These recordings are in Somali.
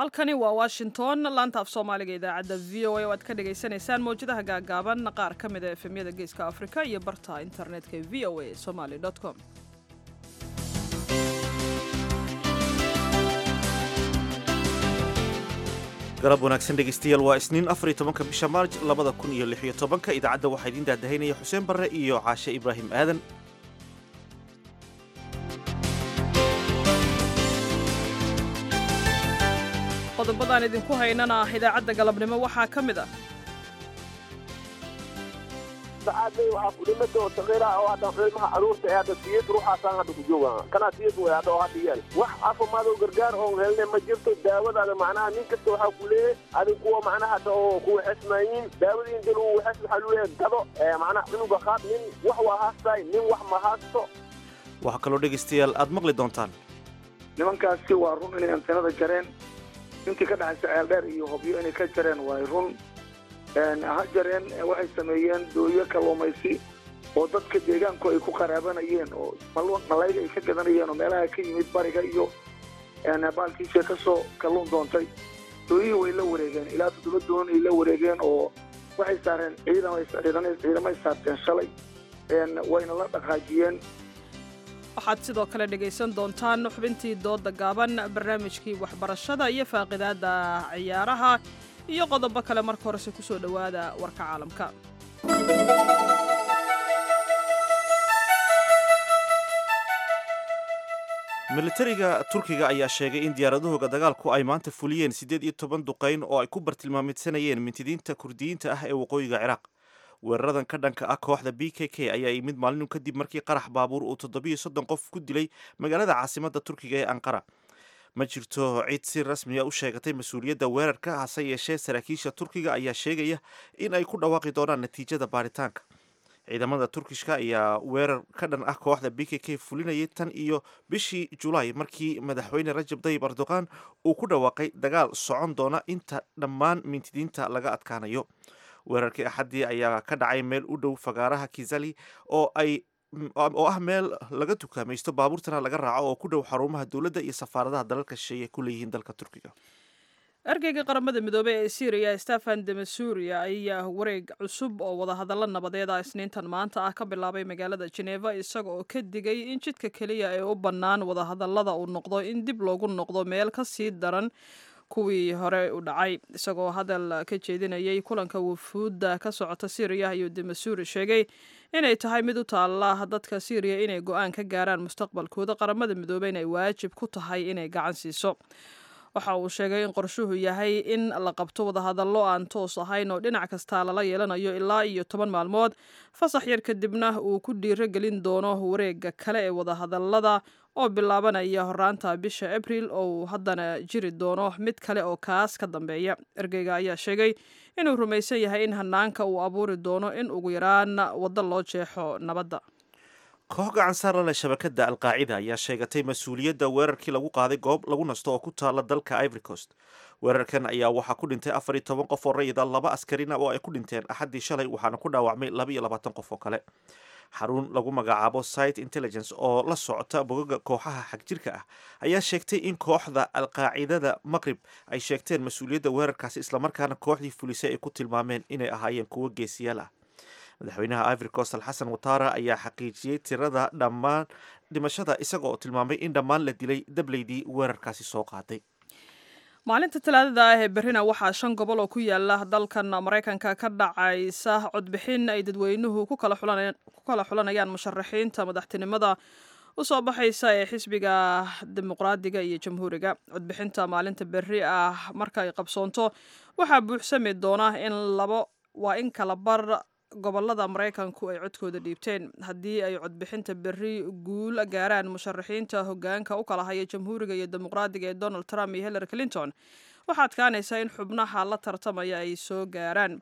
halkani waa washington laanta af soomaaliga idaacadda v o a oo aad ka dhagaysanaysaan mawjadaha gaagaaban qaar ka mid a efemyada geeska afrika iyo barta internetka e v o a somaly com galab wanaagsan dhegaystayaal waa isniin afariyo tobanka bisha maarj labada kun iyo lix iyo tobanka idaacadda waxaa idiin daadahaynaya xuseen barre iyo caashe ibraahim aadan qodobadaan idinku haynana idaacadda galabnimo waxaa ka mid ah sacaadley waxaa kudhimada oo saqiira oo hadda ilmaha caruurta ee hadda siyad ruuxaasaan hadda ku jooga kanaa siyad way hadda oo hadda yeel wax caafimaad oo gargaar oon helne ma jirto daawadaada macnaha nin kasta waxaa ku leeyahay adig kuwa macnaha hadda oo kuwa xesmaayiin daawadii inta lagu waxes waxaa lu leeyahay gado macnaha cunuga qaad nin wax waa haastaay nin wax ma haasto waxaa kaloo dhegaystayaal aad maqli doontaan nimankaasi waa run inay antenada jareen intii ka dhaxaysa ceeldheer iyo hobyo inay ka jareen waay run ha jareen waxay sameeyeen dooyo kalluumaysi oo dadka deegaanku ay ku qaraabanayeen oo malayga ay ka gadanayeen oo meelaha ka yimid bariga iyo baalkiisa ka soo kalluun doontay dooyihii way la wareegeen ilaa toddoba doon ay la wareegeen oo waxay saareen ciidamay saarteen shalay wayna la dhaqaajiyeen waxaad sidoo kale dhegaysan doontaan xubintii dooda gaaban barnaamijkii waxbarashada iyo faaqidaadda ciyaaraha iyo qodobo kale marka horese ku soo dhowaada warka caalamka militariga turkiga ayaa sheegay in diyaaradahooga dagaalku ay maanta fuliyeen siddeed iyo toban duqayn oo ay ku bartilmaamidsanayeen mintidiinta kurdiyiinta ah ee waqooyiga ciraaq weeraradan ka dhanka ah kooxda b k k ayaa yimid maalin kadib markii qarax baabuur uu toddobiyo soddon qof ku dilay magaalada caasimadda turkiga ee anqara ma jirto cid si rasmiya u sheegatay mas-uuliyadda weerarka hase yeeshee saraakiisha turkiga ayaa sheegaya in ay ku dhawaaqi doonaan natiijada baaritaanka ciidamada turkishka ayaa weerar ka dhan ah kooxda b k k fulinayay tan iyo bishii julaay markii madaxweyne rajab tayyib erdogan uu ku dhawaaqay dagaal socon doona inta dhammaan mintidiinta laga adkaanayo weerarkii axaddii ayaa ka dhacay meel u dhow fagaaraha kizali oo ay oo ah meel laga tukaamaysto baabuurtana laga raaco oo ku dhow xarumaha dowladda iyo safaaradaha dalalka shisheeye ku leeyihiin dalka turkiga ergeyga qaramada midoobey ee syriya stefan demasuria ayaa wareeg cusub oo wadahadallo nabadeed ah isniintan maanta ah ka bilaabay magaalada geneva isaga oo ka digay in jidka keliya ee u bannaan wadahadallada uu noqdo in dib loogu noqdo meel ka sii daran kuwii hore u dhacay isagoo hadal ka jeedinayay kulanka wufuudda ka socota syriya ayuu demasuuri sheegay inay tahay mid u taalla dadka syriya inay go-aan ka gaaraan mustaqbalkooda qaramada midoobey inay waajib ku tahay inay gacan siiso waxa uu sheegay in qorshuhu yahay in la qabto wadahadallo aan toos ahayn oo dhinac kastaa lala yeelanayo ilaa iyo toban maalmood fasax yar kadibna uu ku dhiiro gelin doono wareega kale ee wadahadallada oo bilaabanaya horaanta bisha abril oo uu haddana jiri doono mid kale oo kaas ka dambeeya ergeyga ayaa sheegay inuu rumaysan yahay in hanaanka uu abuuri doono in ugu yaraan waddo loo jeexo nabadda koox gacan saara leh shabakadda alqaacida ayaa sheegatay mas-uuliyadda weerarkii lagu qaaday goob lagu nasto oo ku taala dalka ivory coast weerarkan ayaa waxaa ku dhintay afar iyo toban qof oo rayida laba askarina oo ay ku dhinteen axaddii shalay waxaana ku dhaawacmay laba iyo labaatan qof oo kale xarun lagu magacaabo site intelligence oo la socota bogaga kooxaha xagjirka ah ayaa sheegtay in kooxda alqaacidada maqrib ay sheegteen mas-uuliyadda weerarkaasi islamarkaana kooxdii fulisay ay ku tilmaameen inay ahaayeen kuwo geesiyaal ah madaxweynaha ivory coast alxasan watara ayaa xaqiijiyey tirada dhammaan dhimashada isaga oo tilmaamay in dhammaan la dilay dableydii weerarkaasi soo qaaday maalinta talaadada ah ee berrina waxaa shan gobol oo ku yaala dalkan maraykanka ka dhacaysa codbixin ay dadweynuhu ku kala xulanayaan musharaxiinta madaxtinimada u soo baxaysa ee xisbiga dimuqraadiga iyo jamhuuriga codbixinta maalinta berri ah marka ay qabsoonto waxaa buuxsami doona in labo waa in kala bar gobolada maraykanku ay codkooda dhiibteen haddii ay codbixinta berri guul gaaraan musharaxiinta hogaanka u kala haya jamhuuriga iyo dimuqraadiga ee donald trump iyo hillary clinton waxaa adkaanaysa in xubnaha la tartamaya ay soo gaaraan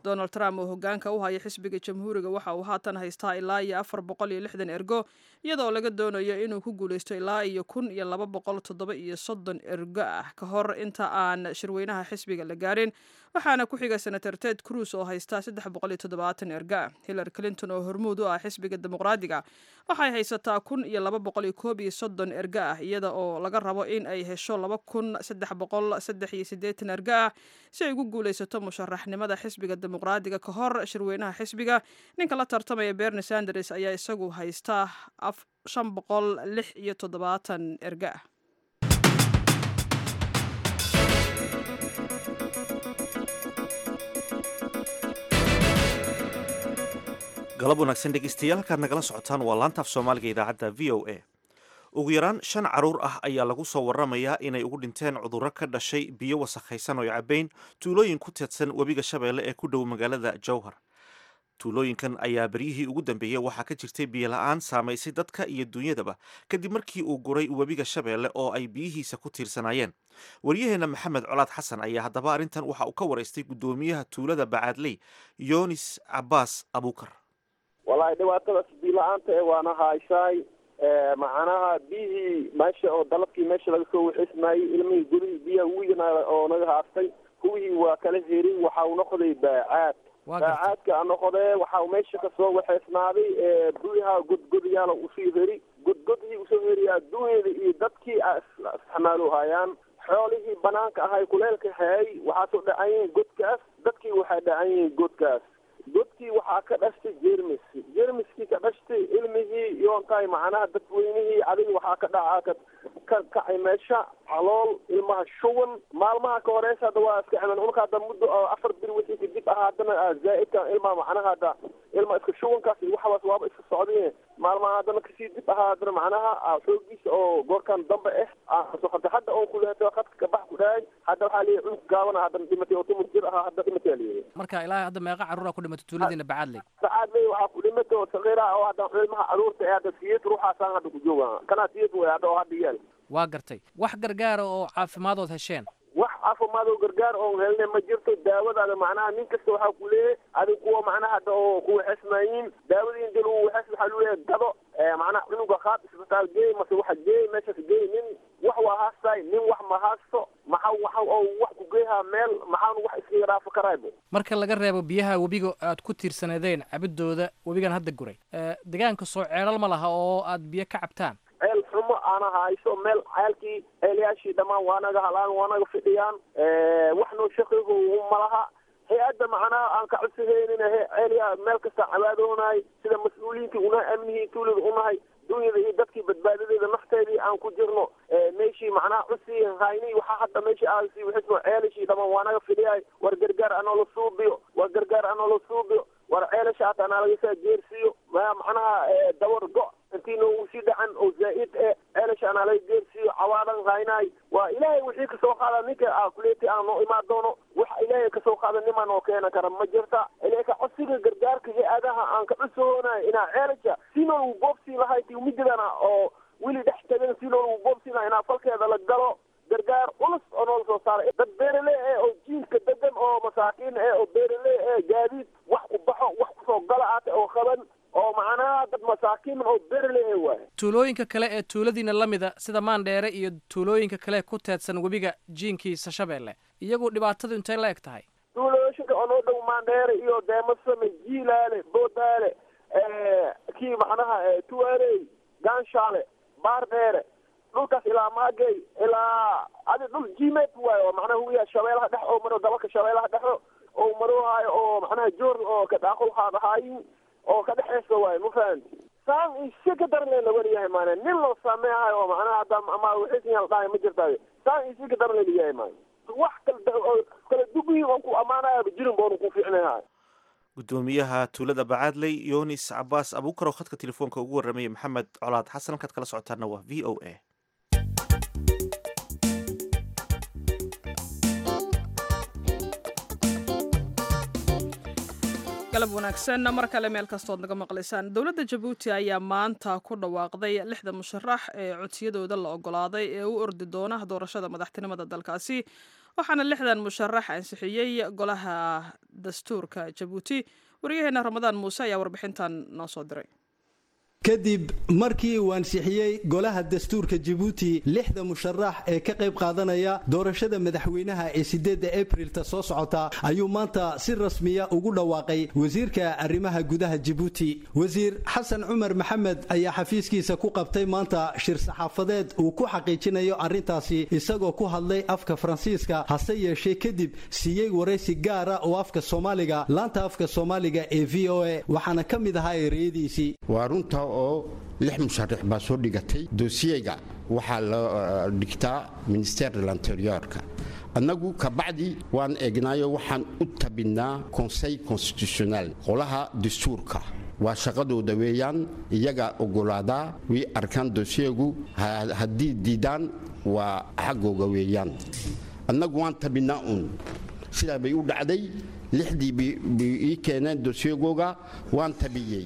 donald trump oo hogaanka u haya xisbiga jamhuuriga waxa uu haatan haystaa ilaa iyo afar boqol iyo lixdan ergo iyadoo laga doonayo inuu ku guuleysto ilaa iyo kun iyo laba boqol toddoba iyo soddon ergo ah ka hor inta aan shirweynaha xisbiga la gaarin waxaana ku xiga senator ted cruz oo haystaa saddex boqol iyo toddobaatan ergo ah hillary clinton oo hormuud u ah xisbiga dimuqraadiga waxay haysataa kun iyo laba boqol iyo koob iyo soddon ergo ah iyada oo laga rabo in ay hesho laba kun saddex boqol saddex iyo siddeetan ergo ah si ay ugu guuleysato musharaxnimada xisbiga dimuqraadiga ka hor shirweynaha xisbiga ninka la tartamaya berni sanders ayaa isagu haystaa shan boqol lix iyo toddobaatan ergo ah galab wanaagsan dhegeystayaal halkaad nagala socotaan waa laantaaf soomaaliga idaacadda v o a ugu yaraan shan caruur ah ayaa lagu soo waramayaa inay ugu dhinteen cudurro ka dhashay biyo wasakhaysan oo cabayn tuulooyin ku teedsan webiga shabeelle ee ku dhow magaalada jowhar tuulooyinkan ayaa beryihii ugu dambeeyey waxaa ka jirtay biyola-aan saamaysay dadka iyo duunyadaba kadib markii uu guray webiga shabeelle oo ay biyihiisa ku tiirsanaayeen waryaheena maxamed colaad xasan ayaa haddaba arrintan waxa uu ka waraystay guddoomiyaha tuulada bacaadley yonis cabaas abuukar wallaahi dhibaatadaas biila-aanta ee waana hayshaay macnaha biyihii meesha oo dalabkii meesha laga soo waxeysmaayey ilmihii gudihii biyaha wigana oo naga haastay kuwihii waa kala herin waxa uu noqday baacaad baacaadka a noqodee waxa uu meesha kasoo waxeysnaaday biyaha godgodayaala usii heri godgodhii usoo heriya adduunyada iyo dadkii isxamaalo hayaan xoolihii banaanka ahay kuleelka hayay waxaa soo dhacan yihiin godkaas dadkii waxay dhacan yihiin godkaas godkii waxaa ka dhashtay jermis jermiskii ka dhashtay ilmihii yoontahay macnaha dadweynihii adil waxaa ka dhacaa ka kacay meesha calool ilmaha shuban maalmaha ka horeysa hadda waa iska ciman unka hadda muddo afar bir wixii kadib ah haddana zaa-idka ilmaha macnaha hadda ilma iska shubankaas iyo waxaas waaba iska socdeen maalmaha haddana kasii dib ahaa haddana macnaha xoogiisa oo goorkan dambe ah hadda hadda oon kuleeto khadka kabax ku dhaay hadda waxaa leeyahay cunug gaabana haddana dhimatay oo tumur jir ahaa hadda dhimatay leeyahay marka ilaa hadda meeqa carruura ku dhimatay tuuladiina bacaadley bacaadley waxaa ku dhimatay oo sakiira oo hadda ilmaha caruurta ee hadda siyad ruuxaasaan hadda ku jooga kanaa siyad way hadda oo hadda yaal waa gartay wax gargaara oo caafimadood hesheen wax caafimaadoo gargaar oon helne ma jirto daawadaada macnaha nin kasta waxaa ku leeyahay adig kuwa macnaha hadda oo kuwaxesmaayiin daawadiin dil waxes waxaa luleeyahay gado macnaha cunuga qaad isbitaal geey mase waxa geey meeshaas geey nin wax waa haastaay nin wax ma haasto maxa waxa oo wax ku geehaa meel maxaanu wax iskaga dhaafo karaybo marka laga reebo biyaha webiga aad ku tiirsaneedeen cabidooda webigan hadda guray deegaanka soo ceelal ma laha oo aad biyo ka cabtaan ceel xumo aana hayso meel ceelkii ceelyaashii dhammaan waa naga halaan waa naga fidhiyaan wax noo shaqigo malaha hay-adda macnaha aan ka codsahaynina ceelyaa meel kasta cabaadoonahay sida mas-uuliyiintii una amnihii tuulada unahay dunyada iyo dadkii badbaadadeeda nafteedii aan ku jirno meeshii macnaha cusii hayni waxaa hadda meeshii aasi wixismo ceelashii dhamaan waa naga fidhiyahay war gargaar anoola suubiyo war gargaar anoola suubiyo war ceelasha hata anaa lagasaa geersiiyo macnaha dawar go intii noogu sii dhacan oo zaa-id e ceelasha anaa laga geersiiyo cawaadan haynaay waa ilaahay wixii kasoo qaada ninka kuleeti aan noo imaan doono waxa ilaahay kasoo qaada nimaa noo keena kara ma jirta ilaka codsiga gargaarka hay-adaha aan ka cusoonayo inaa ceelasha si noolagu boobsii lahay ti mididana oo weli dhex tagan si noolagu boobsii lahay inaa falkeeda la galo gargaar culus oo noola soo saaray dad beerale e oo jiinka degan oo masaakiin e oo beerale e gaadiid wax ku baxo wax kusoo gala aate oo qaban oo macnaha dad masaakiin oo beerale e waay tuulooyinka kale ee tuuladiina la mida sida maandheere iyo tuulooyinka kale ku teedsan webiga jiinkiisa shabeelle iyagu dhibaatadu intay la eg tahay tuulooyinka oo noo dhow maandheere iyo deemasame jiilaale boodaale kii macnaha tuwaaley gaanshaale baardheere dhulkaas ilaa maagey ilaa adi dhul jimeed waayo oo macnaha huwiya shabeelaha dhex oo maro dabalka shabeelaha dhexo oo maroohaayo oo macnaha joor oo kadhaaqol haadahaayin oo ka dhexeysa waayo ma fahanti saan isi ka daran leen lawaryahay maane nin loo saameehayo oo macnaha hadda ama wixiisiyal dhahay ma jirtaayo saan isi ka daran lelayahay maayo wax kala kala dugihi oon ku ammaanaya jirin boonu ku fiicnahay gudoomiyaha tuulada bacaadley yonis cabaas abuukar oo khadka telefoonka ugu warramayay maxamed colaad xasan halkaad kala socotaana waa v o a galab wanaagsan mar kale meel kastood naga maqlaysaan dowladda jabuuti ayaa maanta ku dhawaaqday lixda musharax ee codsiyadooda la ogolaaday ee u ordi doona doorashada madaxtinimada dalkaasi waxaana lixdan musharax ansixiyey golaha dastuurka jabuuti waryaheena ramadaan muuse ayaa warbixintan noo soo diray kadib markii uu ansixiyey golaha dastuurka jabuuti lixda musharax ee ka qayb qaadanaya doorashada madaxweynaha ee sideedda abrilta soo socota ayuu maanta si rasmiya ugu dhawaaqay wasiirka arrimaha gudaha jabuuti wasiir xasan cumar maxamed ayaa xafiiskiisa ku qabtay maanta shir saxaafadeed uu ku xaqiijinayo arrintaasi isagoo ku hadlay afka faransiiska hase yeeshee kadib siiyey waraysi gaara oo afka soomaaliga laanta afka soomaaliga ee v o a waxaana ka mid ahaa ereyadiisii oo lix musharax baa soo dhigatay doosiyeyga waxaa la dhigtaa minister de l'interiorka annagu kabacdi waan eegnaayo waxaan u tabinnaa conseil constitutionnel qolaha dastuurka waa shaqadooda weeyaan iyagaa ogolaadaa way arkaan doosiyegu haddii diidaan waa xaggooga weeyaan annagu waan tabinnaa uun sidaa bay u dhacday lixdii bay ii keeneen doosiyagooga waan tabiyey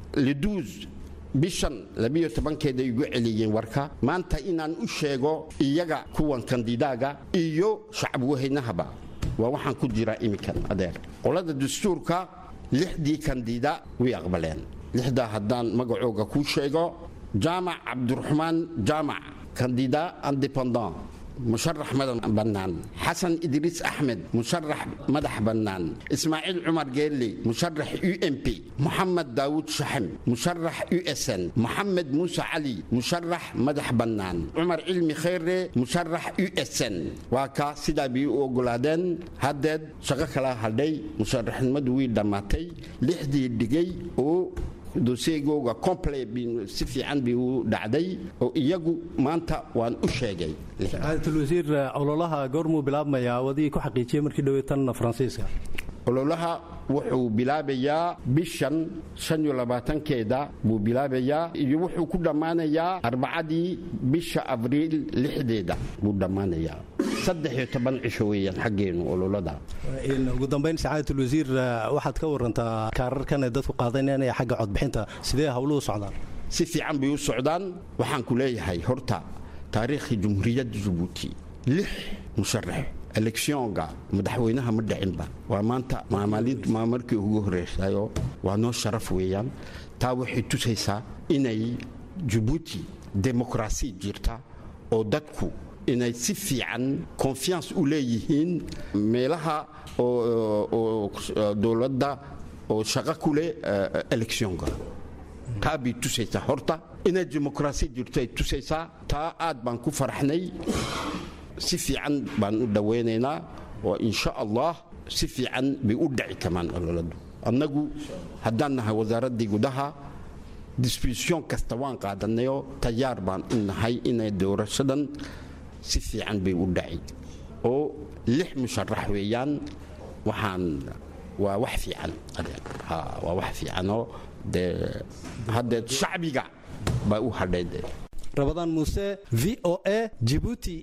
leduus bishan labiyo tobankeeda igu celiyeen warka maanta inaan u sheego iyaga kuwan kandidaaga iyo shacabweynahaba waa waxaan ku jiraa iminkan adeer qolada dastuurka lixdii kandida way aqbaleen lixdaa haddaan magacooga kuu sheego jaamac cabdiraxmaan jaamac kandida independant musharax madax bannaan xasan idriis axmed musharax madax bannaan ismaaciil cumar geelle musharax u m p moxamed daawud shaxem musharax u s n moxamed muuse cali musharax madax bannaan cumar cilmi kheyre musharax u s n waa ka sidaa bay u ogolaadeen haddeed shaqo kala hadhay musharaxnimadu way dhammaatay lixdii dhigay oo doseegooga comple si fiican bay u dhacday oo iyagu maanta waan u sheegay wasiir ololaha goormuu bilaabmayaa wadigii ku xaqiijiyey markii dhowey tan faransiiska ololaha wuxuu bilaabayaa bishan shan iyo labaatankeeda buu bilaabayaa iyo wuxuu ku dhammaanayaa arbacadii bisha abriil lixdeeda buu dhammaanayaa saddex iyo toban cisho weeyaan xaggeenu ololada ugu dambayn sacaadat wasiir waxaad ka warantaa kaararkan ay dadku qaadanayaan xagga codbixinta sidee hawluhu socdaan si fiican bay u socdaan waxaan ku leeyahay horta taariikhii jumhuuriyadda jabuuti lix musharax eleksionga madaxweynaha ma dhicinba waa maanta maa markii ugu horreysayo waa noo sharaf weeyaan taa waxay tusaysaa inay jabuuti demokrasi jirta oo dadku inay si fiican confiance u leeyihiin meelaha oo dowladda oo shaqo ku leh eleksionga taa bay tusaysaa horta inay demokrasi jirto ay tusaysaa taa aad baan ku faraxnay si fiican baan u dhawaynaynaa oo insha allah si fiican bay u dhici kamaan ololadu annagu haddaan nahay wasaaraddii gudaha disbisyon kasta waan qaadanayo tayaar baan u nahay inay doorashadan si fiican bay u dhaci oo lix musharax weeyaan waxaan waa wax fiican waa wax fiicanoo dee haddeed shacbiga baa u hadhayd rabadaan muuse v o a jibuuti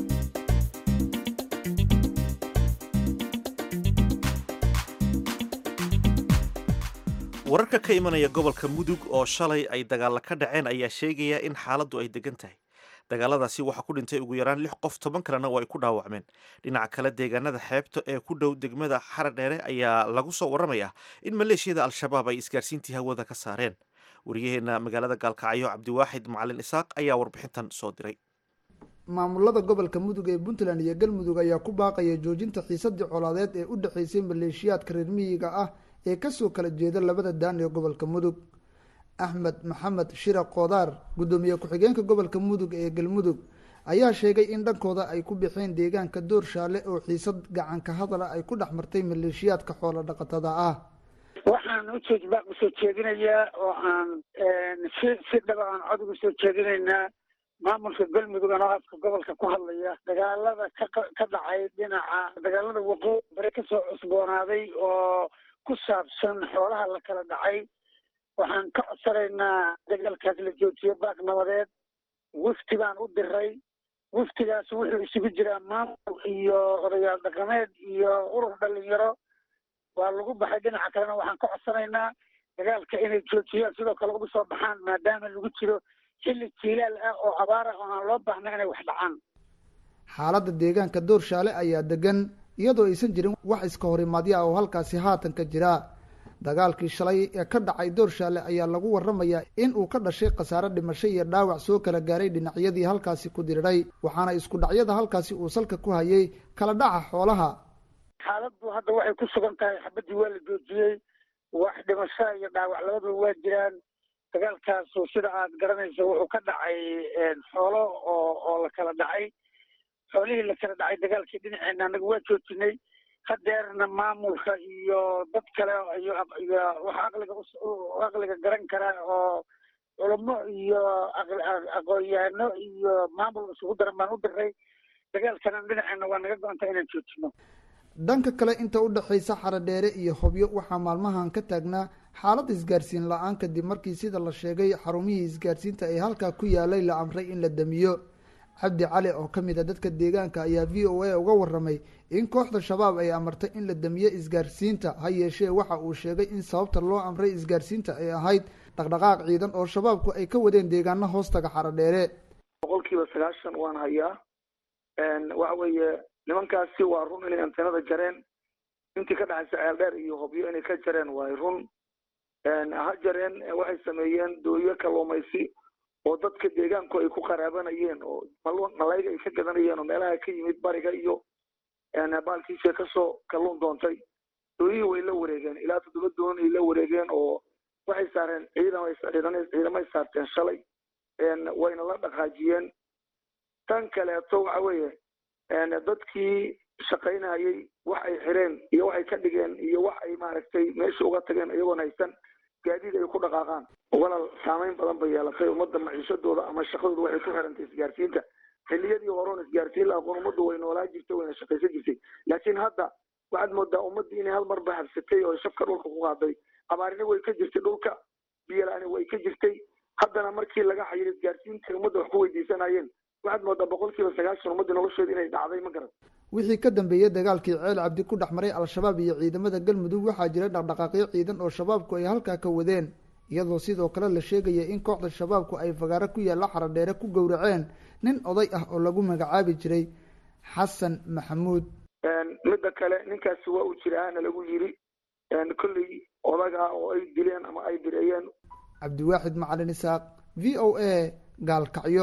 wararka ka imanaya gobolka mudug oo shalay ay dagaalla ka dhaceen ayaa sheegaya in xaaladdu ay degan tahay dagaaladaasi waxaa ku dhintay ugu yaraan lix qof toban kalena oo ay ku dhaawacmeen dhinaca kale deegaanada xeebta ee ku dhow degmada xaradheere ayaa lagu soo warramaya in maleeshiyada al-shabaab ay isgaarsiintii hawada ka saareen wariyaheenna magaalada gaalkacyo cabdiwaaxid macalin isaaq ayaa warbixintan soo diray maamulada gobolka mudug ee puntland iyo galmudug ayaa ku baaqaya joojinta xiisadii colaadeed ee u dhexaysay maleeshiyaadka reer miyiga ah ee kasoo kala jeeda labada daan ee gobolka mudug axmed maxamed shira koodaar guddoomiye ku-xigeenka gobolka mudug ee galmudug ayaa sheegay in dhankooda ay ku bixeen deegaanka door shaale oo xiisad gacanka hadala ay ku dhex martay maleeshiyaadka xoolo dhaqatada ah waxaan ujeed baaq usoo jeedinayaa oo aan si si dhaba aan cod ugu soo jeedinaynaa maamulka galmudug anoo afka gobolka ku hadlaya dagaalada ka ka dhacay dhinaca dagaalada waqooyi bare kasoo cusboonaaday oo ku saabsan xoolaha la kala dhacay waxaan ka codsanaynaa dagaalkaas la joojiyo baaq nabadeed wafti baan u diray waftigaas wuxuu isugu jiraa maamul iyo odayaal dhaqameed iyo urur dhalinyaro waa lagu baxay dhinaca kalena waxaan ka codsanaynaa dagaalka inay joojiyaan sidoo kale uga soo baxaan maadaama lagu jiro xilli jiilaal ah oo abaara oo aan loo baahna inay wax dhacaan xaaladda deegaanka doorshaale ayaa degan iyadoo aysan jirin wax iska horimaadyo ah oo halkaasi haatan ka jira dagaalkii shalay ee ka dhacay doorshaale ayaa lagu waramayaa in uu ka dhashay khasaare dhimasho iyo dhaawac soo kala gaaray dhinacyadii halkaasi ku diriray waxaana isku dhacyada halkaasi uu salka ku hayay kala dhaca xoolaha xaaladdu hadda waxay ku sugan tahay xabaddii waa la joojiyey wax dhimasho iyo dhaawac labadaba waa jiraan dagaalkaasu sida aad garanayso wuxuu ka dhacay xoolo oo oo la kala dhacay xoolihii la kala dhacay dagaalkii dhinaceena anaga waa joojinay hadeerna maamulka iyo dad kale iyo iyo waxa aqliga aqliga garan kara oo culamo iyo aqoon-yahano iyo maamul isugu daran baan u diray dagaalkana dhinaceena waa naga go-anta inaan joojino dhanka kale inta u dhexaysa xaradheere iyo hobyo waxaa maalmahan ka taagnaa xaalad isgaarsiin la-aan kadib markii sida la sheegay xarumihii isgaarsiinta ee halkaa ku yaalay la amray in la damiyo cabdi cali oo ka mid a dadka deegaanka ayaa v o a uga waramay in kooxda shabaab ay amartay in la damiyo isgaarsiinta ha yeeshee waxa uu sheegay in sababta loo amray isgaarsiinta ay ahayd dhaqdhaqaaq ciidan oo shabaabku ay ka wadeen deegaano hoostaga xaradheere boqol kiiba sagaashan waan hayaa waxa weeye nimankaasi waa run inay antenada jareen intii ka dhexaysa ceeldheer iyo hobyo inay ka jareen waay run ha jareen waxay sameeyeen dooyo kalluumaysi oo dadka deegaanku ay ku qaraabanayeen oo malayga ay ka gadanayeen oo meelaha ka yimid bariga iyo baalkiisa kasoo kalluun doontay dooyihii way la wareegeen ilaa toddoba doon ay la wareegeen oo waxay saareen ciidan ciidamay saarteen shalay wayna la dhaqaajiyeen tan kaleeto waxa weeye dadkii shaqaynayay wax ay xireen iyo waxay ka dhigeen iyo wax ay maaragtay meesha uga tageen iyagoon haysan gaadiid ay ku dhaqaaqaan walal saameyn badan bay yeelatay ummadda maciishadooda ama shaqadooda waxay ku xirantay isgaarsiinta xilliyadii horeon isgaarsiin la aqoon ummaddu way noolaa jirtay wayna shaqaysan jirtay laakiin hadda waxaad moodaa ummaddii inay hal marba habsatay oo shabka dhulka ku qaaday abaarina way ka jirtay dhulka biyalaani way ka jirtay haddana markii laga xayiro isgaarsiinta ummadda wax ku weydiisanayeen waxaad moodaa boqol kiiba sagaashan ummadda nolosheeda inay dhacday ma garan wixii ka dambeeyey dagaalkii ceel cabdi ku dhex maray al-shabaab iyo ciidamada galmudug waxaa jiray dhaqdhaqaaqyo ciidan oo shabaabku ay halkaa ka wadeen iyadoo sidoo kale la sheegaya in kooxda shabaabku ay fagaaro ku yaalla xaradheere ku gowraceen nin oday ah oo lagu magacaabi jiray xasan maxamuud midda kale ninkaasi waa uu jiraana lagu yiri kolley odaga oo ay dileen ama ay bireeyeen cabdiwaaxid macalin isaaq v o a gaalkacyo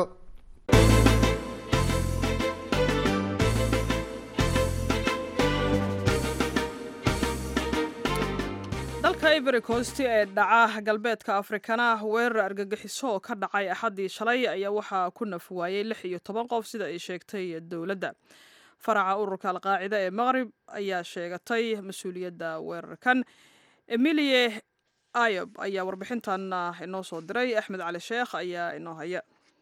dalka ivory coast ee dhaca galbeedka afrikana weerar argagixiso oo ka dhacay axaddii shalay ayaa waxaa ku naf waayey lix iyo toban qof sida ay sheegtay dowladda faraca ururka alqaacida ee maqrib ayaa sheegatay mas-uuliyadda weerarkan emilie ayob ayaa warbixintan inoo soo diray axmed cali sheekh ayaa inoo haya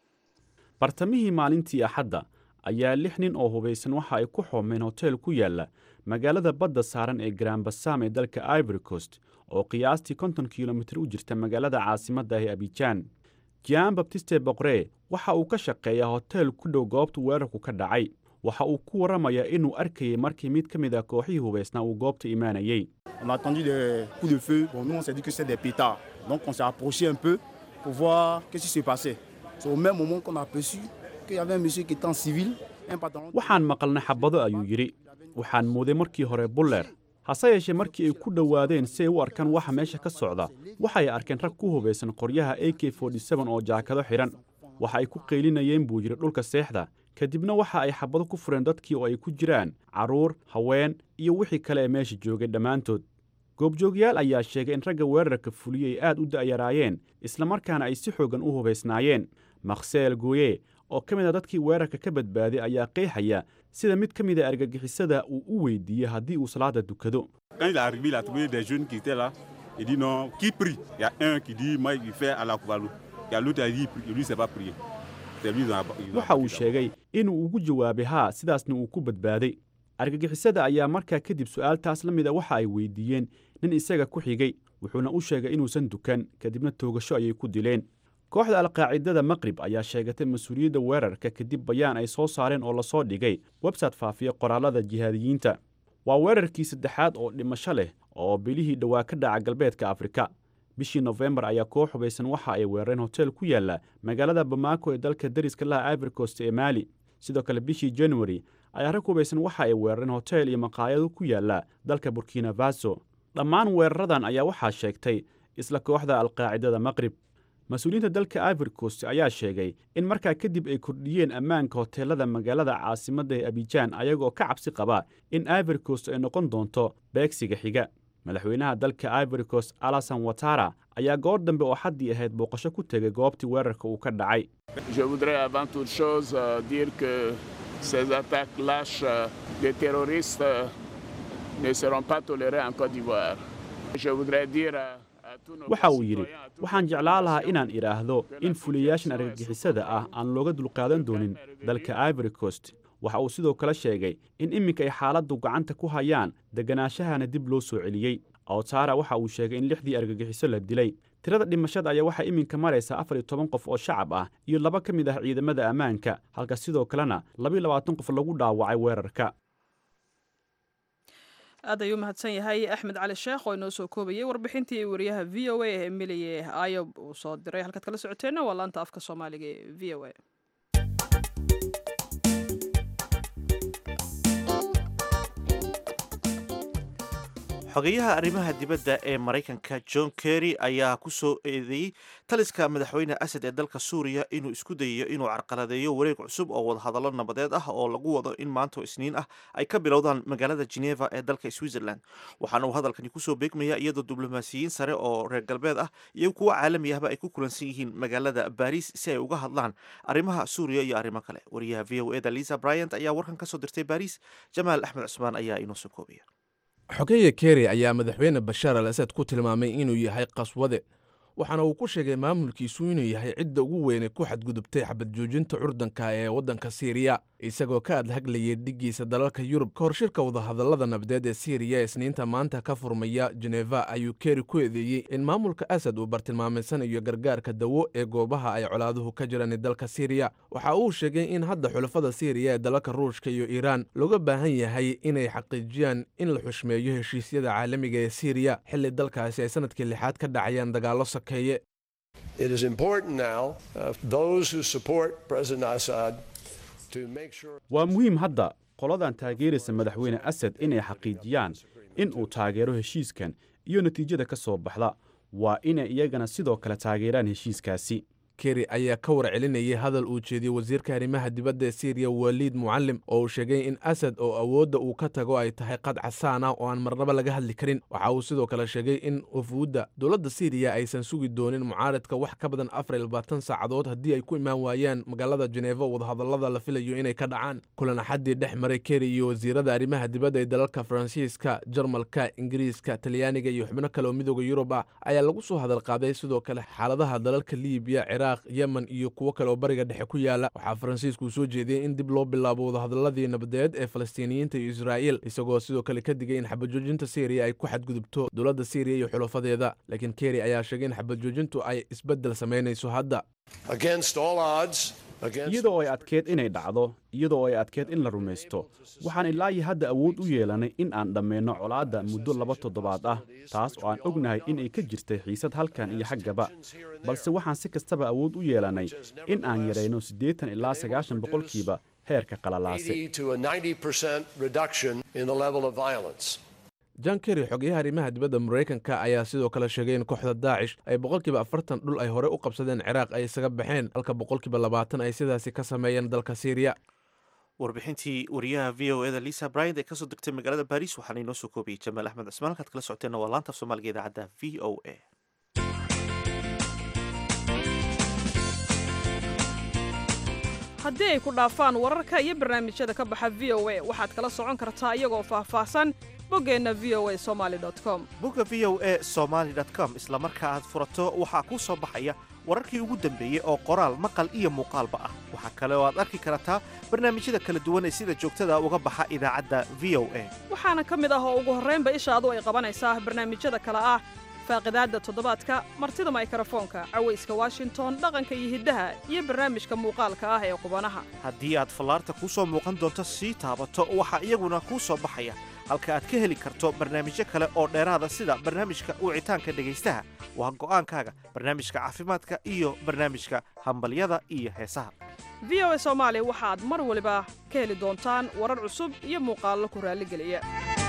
bartamihii maalintii axadda ayaa lix nin oo hubaysan waxa ay ku xoomeen hoteel ku yaalla magaalada badda saaran ee granbasam ee dalka ivory coast oo qiyaastii konton kilomitir u jirta magaalada caasimadda ee abijaan jan babtiste boqre waxa uu ka shaqeeyaa hoteel ku dhow goobta weerarku ka dhacay waxa uu ku warramayaa inuu arkayay markii mid ka mid a kooxihii hubaysnaa uu goobta imaanayey On a entendu des coups de feu. Bon, nous, on s'est dit que c'était des pétards. Donc, on s'est approché un peu pour voir qu'est-ce qui se passait. C'est au même moment qu'on a aperçu qu'il y avait un monsieur qui était en civil, un pantalon. waxaan maqalnay xabado ayuu yidhi waxaan mooday markii hore buller hase yeeshee markii ay ku dhowaadeen si ay u arkaan waxa meesha ka socda waxay arkeen rag ku hubaysan qoryaha a k oo jaakado xidhan waxa ay ku qaylinayeen buu yidhi dhulka seexda kadibna waxa ay xabado ku fureen dadkii oo ay ku jiraan carruur haween iyo wixii kale ee meesha joogay dhammaantood goobjoogyaal ayaa sheegay in ragga weerarka fuliyey ay aad u da'yaraayeen islamarkaana ay si xooggan u hubaysnaayeen makhseel gooye oo ka mid a dadkii weerarka ka badbaaday ayaa qeexaya sida mid ka mid a argagixisada uu u weydiiyey haddii uu salaada dukado Quand il est arrivé, il a trouvé des jeunes qui étaient là. Il dit non, qui prie Il y a un qui dit, moi, il fait à la Koubalou. Il y a l'autre qui dit, il prie. Et lui, c'est pas prier. C'est lui, ils ont- ils ont waxa uu appris là-bas. sheegay inuu ugu jawaabay haa sidaasna uu ku badbaaday argagixisada ayaa markaa kadib su'aaltaas la mida waxa ay weydiiyeen nin isaga ku xigay wuxuuna u sheegay inuusan dukan kadibna toogasho ayay ku dileen kooxda alqaacidada maqrib ayaa sheegatay mas-uuliyadda weerarka kadib bayaan ay soo saareen oo lasoo dhigay website faafiya qoraalada jihaadiyiinta waa weerarkii saddexaad oo dhimasho leh oo bilihii dhowaa ka dhaca galbeedka afrika bishii nofembar ayaa koox hubaysan waxa ay weerareen hotel ku yaalla magaalada bamako ee dalka dariska laha ivory coast ee maali sidoo kale bishii januari ayaa rag hubaysan waxa ay weerareen hotel iyo maqaayado ku yaalla dalka burkina faso dhammaan weeraradan ayaa waxaa sheegtay isla kooxda alqaacidada maqrib mas-uuliyiinta dalka ivory coast ayaa sheegay in markaa kadib ay kordhiyeen ammaanka hoteelada magaalada caasimadda ee abijaan ayagoo ka cabsi qaba in ivory coast ay noqon doonto beegsiga xiga madaxweynaha dalka ivory coast alasan watara ayaa goor dambe oo xaddii ahayd booqasho ku tegay goobtii weerarka uu ka dhacay Je voudrais avant toute chose euh, dire que ces attaques lâches euh, des terroristes euh, ne seront pas tolérées en Côte d'Ivoire. Je voudrais dire à à tous nos waxa uu yidhi concitoyens, à tous waxaan jeclaan lahaa inaan idhaahdo in fuliyayaashan argagixisada ah aan looga dulqaadan doonin dalka ivory coast waxa uu sidoo kale sheegay in iminka ay xaaladdu gacanta ku hayaan degganaashahana dib loo soo celiyey awtara waxa uu sheegay in lixdii argagixiso la dilay tirada dhimashada ayaa waxaa iminka maraysa afar iyo toban qof oo shacab ah iyo laba ka mid ah ciidamada ammaanka halka sidoo kalena labiyo labaatan qof lagu dhaawacay weerarka aad ayuu mahadsan yahay axmed cali sheekh oo inoo soo koobayay warbixintii wariyaha v o a ee emilie ayob uu soo diray halkaad kala socoteenna waa laanta afka soomaaliga ee v o a xogeyaha arrimaha dibadda ee maraykanka john kerry ayaa ku soo eedeeyey taliska madaxweyne asad ee dalka suuriya inuu isku dayayo inuu carqaladeeyo wareeg cusub oo wadahadallo nabadeed ah oo lagu wado in maanta oo isniin ah ay ka bilowdaan magaalada geneva ee dalka switzerland waxaana uu hadalkani kusoo beegmaya iyadoo diblomaasiyiin sare oo reer galbeed ah iyo kuwa caalami ahba ay ku kulansan yihiin magaalada baris si ay uga hadlaan arrimaha suuriya iyo arrimo kale wariyaha v o eda lisa bryant ayaa warkan kasoo dirtay baris jamaal axmed cusmaan ayaa inoo soo koobaya xogeeye keri ayaa madaxweyne bashaar al asad ku tilmaamay inuu yahay qaswade waxaana uu ku sheegay maamulkiisu inuu yahay cidda ugu weyne ku xadgudubtay xabad joojinta curdanka ee waddanka siiriya isagoo ka adhaglayay dhiggiisa dalalka yurub ka hor shirka wadahadallada nabadeed ee siiriya ee isniinta maanta ka furmaya jeneva ayuu keri ku eedeeyey in maamulka asad uu bartilmaamaysanayo gargaarka dawo ee goobaha ay colaaduhu ka jiraan dalka siiriya waxa uu sheegay in hadda xulafada siiriya ee dalalka ruushka iyo iiraan looga baahan yahay inay xaqiijiyaan in la xushmeeyo heshiisyada caalamiga ee siiriya xilli dalkaasi ay sanadkii lixaad ka dhacayaan dagaallo sakeeye It is important now, uh, those who support President Assad, to make sure. waa muhiim hadda qoladan taageeraysa madaxweyne asad inay xaqiijiyaan in uu taageero heshiiskan iyo natiijada ka soo baxda waa inay iyagana sidoo kale taageeraan heshiiskaasi keri ayaa ka war celinayay hadal uu jeediyey wasiirka arrimaha dibadda ee siiriya waliid mucallim oo uu sheegay in asad oo awoodda uu ka tago ay tahay qad casaan ah oo aan marnaba laga hadli karin waxa uu sidoo kale sheegay in wafuudda dowladda siiriya aysan sugi doonin mucaaradka wax ka badan afar iyo labaatan saacadood haddii ay ku imaan waayaan magaalada jeneefa wadahadallada la filayo inay ka dhacaan kulan axaddii dhex maray keri iyo wasiirada arrimaha dibadda ee dalalka faransiiska jarmalka ingiriiska talyaaniga iyo xubno kale oo midooda yurub ah ayaa lagu soo hadal qaaday sidoo kale xaaladaha dalalka liibiya ciraaq yemen iyo kuwo kale oo bariga dhexe ku yaala waxaa faransiisku soo jeediyey in dib loo bilaabo wadahadalladii nabadeed ee falastiiniyiinta iyo israa'iil isagoo sidoo kale ka digay in xabajoojinta siiriya ay ku xadgudubto dowladda siiriya iyo xulafadeeda laakiin keri ayaa sheegay in xabajoojintu ay isbeddel samaynayso hadda Against all odds, against iyadoo ay adkeed inay dhacdo iyadoo ay adkeed in la rumaysto waxaan ilaa iyo hadda awood u yeelanay in aan dhammayno colaadda muddo laba toddobaad ah taas oo aan ognahay in ay ka jirtay xiisad halkan iyo xaggaba balse waxaan si kastaba awood u yeelanay in aan yarayno siddeetan ilaa sagaashan boqolkiiba heerka qalalaase 80 to a 90% reduction in the level of violence. jan keri xogeyaha arrimaha dibadda maraykanka ayaa sidoo kale sheegay in kooxda daacish ay boqolkiiba afartan dhul ay hore u qabsadeen ciraaq ay isaga baxeen halka boqolkiiba labaatan ay sidaasi ka sameeyeen dalka siiriya warbixintii wariyaha v o eda lisa bryant ee kasoo degtay magaalada baris waxaana inoo soo koobiyey jamaal axmed cismaan halkaad kala socoteenna waa laanta af soomaaliga idaacadda v o a haddii ay ku dhaafaan wararka iyo barnaamijyada ka baxa v o a waxaad kala socon kartaa iyagoo faahfaahsan boggeenna v o a somaali com bogga v o a somaly com isla marka aad furato waxaa kuu soo baxaya wararkii ugu dambeeyey oo qoraal maqal iyo muuqaalba ah waxaa kale oo aad arki kartaa barnaamijyada kala duwan ee sida joogtada uga baxa idaacadda v o a waxaana ka mid ah oo ugu horraynba ishaadu ay qabanaysaa barnaamijyada kale ah faaqidaadda toddobaadka martida maykrofoonka cawayska washington dhaqanka iyo hiddaha iyo barnaamijka muuqaalka ah ee qubanaha haddii aad fallaarta kuu soo muuqan doonto sii taabato waxaa iyaguna kuu soo baxaya halka aad ka heli karto barnaamijyo kale oo dheeraada sida barnaamijka wicitaanka dhegaystaha waa go'aankaaga barnaamijka caafimaadka iyo barnaamijka hambalyada iyo heesaha v o a soomaali waxaad mar waliba ka heli doontaan warar cusub iyo muuqaallo ku raalligeliya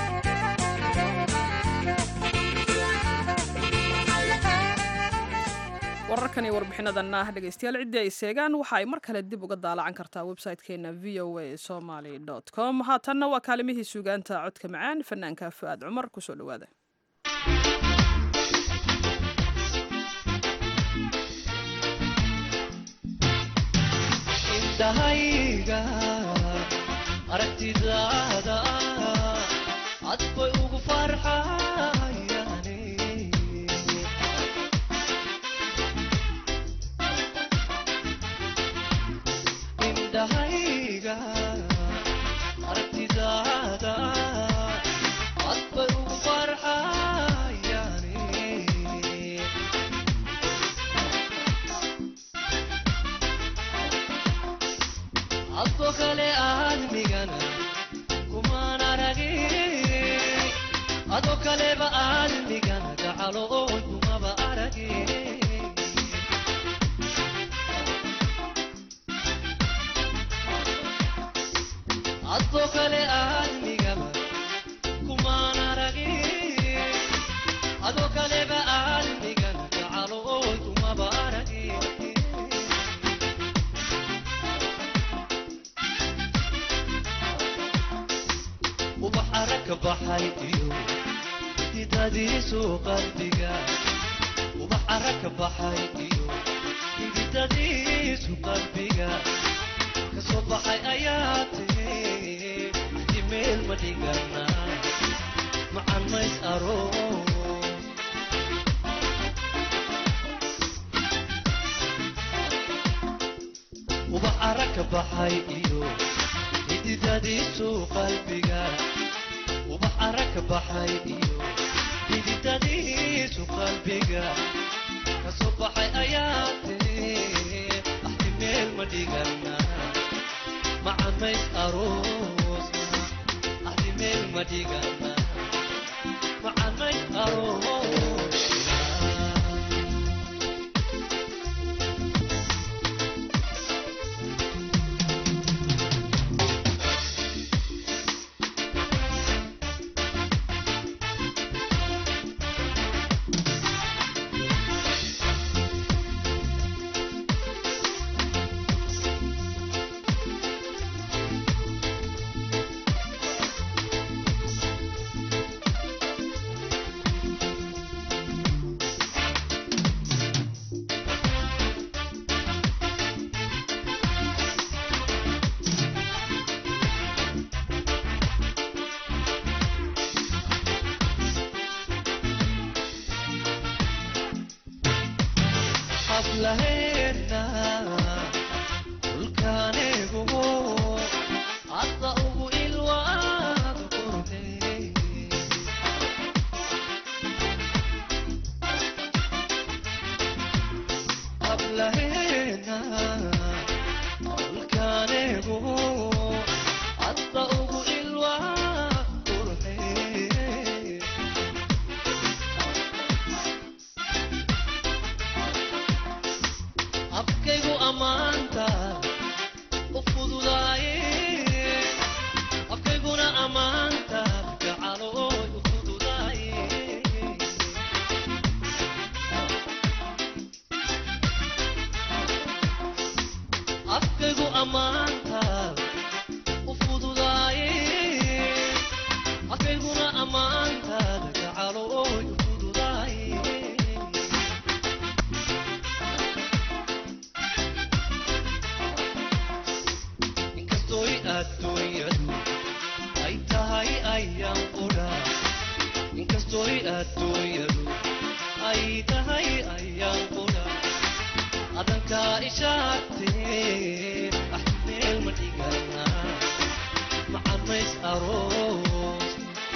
wararkan iyo warbixinadanna dhegaystayaal ciddii ay seegaan waxa ay mar kale dib uga daalacan kartaa website-keena v o a somaly com haatanna waa kaalimihii suugaanta codka macaan fanaanka fu'aad cumar kusoo dhowaada indhahayga aragtidaada cad bay ugu farxayane indhahayga aragtidaada cad bay ugu farxayane adoo kale aadmigana kumaan aragin adoo kaleba aadmigana gacalo oon kumaba aragin adoo kale aadmigaba kumaan aragin adoo kaleba aadmigana gacalo oon kumaba aragin ubax aragka baxay iyo hididadiisu qalbiga ubax aragka baxay iyo hididadiisu qalbiga kasoo baxay ayaa tiri axti meel ma dhigana macan mays aroos ubax aragka baxay iyo hididadiisu qalbiga ubax aragka baxay iyo hididadiisu qalbiga kasoo baxay ayaa tiri axti meel ma dhigana macamays aroosna axti meel ma dhigana macamays aroosna hablaheena dhulkaanigu hadda ugu ilwaad qurne hablaheena dhulkaanigu hadda ugu ilwaad qurne afkaygu ammaanta u fududaaye afkayguna ammaanta gacalooy u fududaaye afkaygu ammaanta u fududaaye afkayguna ammaanta gacalooy u fududaaye inkastoy adduunyadu ay tahay ayaan qudha inkastoy adduunyadu ay tahay ayaan qudha adankaa ishaagtee ax meel ma dhigana macamays aroos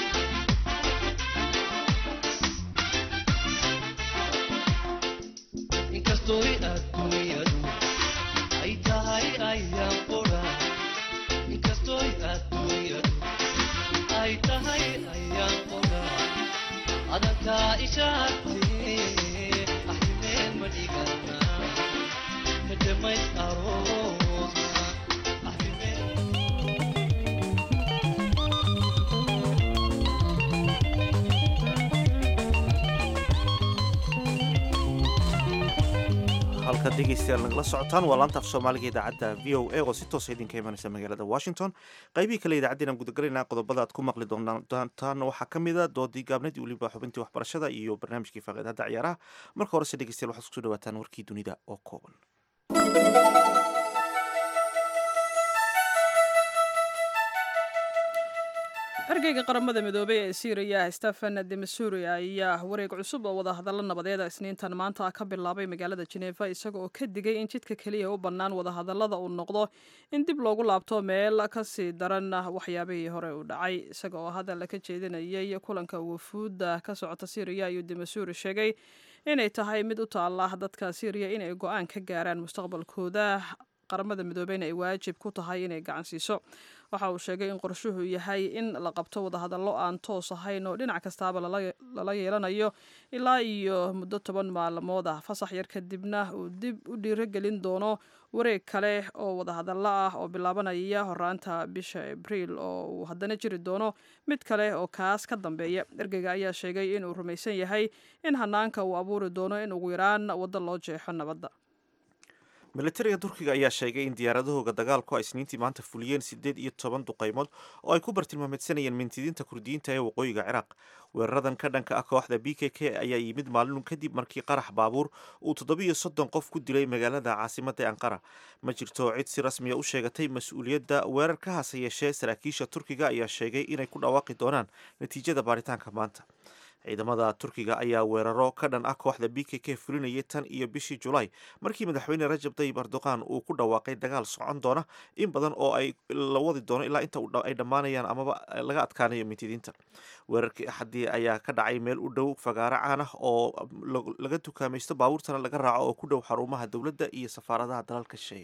inkastoy adduunyadu ay tahay ayaan qudha inkastoy adduunyadu ay tahay ayaan qudha adankaa ishaagtee axmeel ma dhigana kadamays aroos halkaad dhegeystayaal nagala socotaan waa laanta af soomaaliga idaacadda v o a oo si toosa idinka imanaysa magaalada washington qaybihii kale idaacaddeena gudagalayna qodobada aad ku maqli doontaan waxaa ka mid a doodii gaabnadii weliba xubintii waxbarashada iyo barnaamijkii faaqiidada ciyaaraha marka horese dhegeystayaal waxaad kusoo dhawaataan warkii dunida oo kooban ergeyga qaramada midoobey ee syriya stephen demasuri ayaa wareeg cusub oo wadahadallo nabadeeda isniintan maanta ka bilaabay magaalada jeneeva isaga oo ka digay in jidka keliya u bannaan wadahadallada uu noqdo in dib loogu laabto meel kasii daran waxyaabihii hore u dhacay isaga oo hadal ka jeedinayay kulanka wafuudda ka socota syriya ayuu demasuri sheegay inay tahay mid u taalla dadka syriya inay go-aan ka gaaraan mustaqbalkooda qaramada midoobeyna ay waajib ku tahay inay gacan siiso waxa uu sheegay in qorshuhu yahay in la qabto wadahadallo aan toos ahayn oo dhinac kastaaba lala yeelanayo ilaa iyo muddo toban maalmood ah fasax yar kadibna uu dib u dhiirogelin doono wareeg kale oo wadahadallo ah oo bilaabanaya horaanta bisha abriil oo uu haddana jiri doono mid kale oo kaas ka dambeeya ergeyga ayaa sheegay inuu rumaysan yahay in hanaanka uu abuuri doono in ugu yaraan waddo loo jeexo nabadda militariga turkiga ayaa sheegay in diyaaradahooga dagaalku ay isniintii maanta fuliyeen siddeed iyo toban duqaymood oo ay ku bartilmaameedsanayeen mintidiinta kurdiyiinta ee waqooyiga ciraaq weeraradan ka dhanka ah kooxda b k k ayaa yimid maalin kadib markii qarax baabuur uu toddobiyo soddon qof ku dilay magaalada caasimadda ankara ma jirto cid si rasmiya u sheegatay mas-uuliyadda weerarka hase yeeshee saraakiisha turkiga ayaa sheegay inay ku dhawaaqi doonaan natiijada baaritaanka maanta ciidamada turkiga ayaa weeraro ka dhan ah kooxda b k k fulinayay tan iyo bishii julaay markii madaxweyne rajab tayyib erdoqan uu ku dhawaaqay dagaal socon doona in badan oo ay la wadi doono ilaa inta ay dhammaanayaan amaba laga adkaanayo mintidiinta weerarkii axadii ayaa ka dhacay meel u dhow fagaaro caan ah oo laga dukaamaysto baabuurtana laga raaco oo ku dhow xarumaha dowladda iyo safaaradaha dalalka shisheeye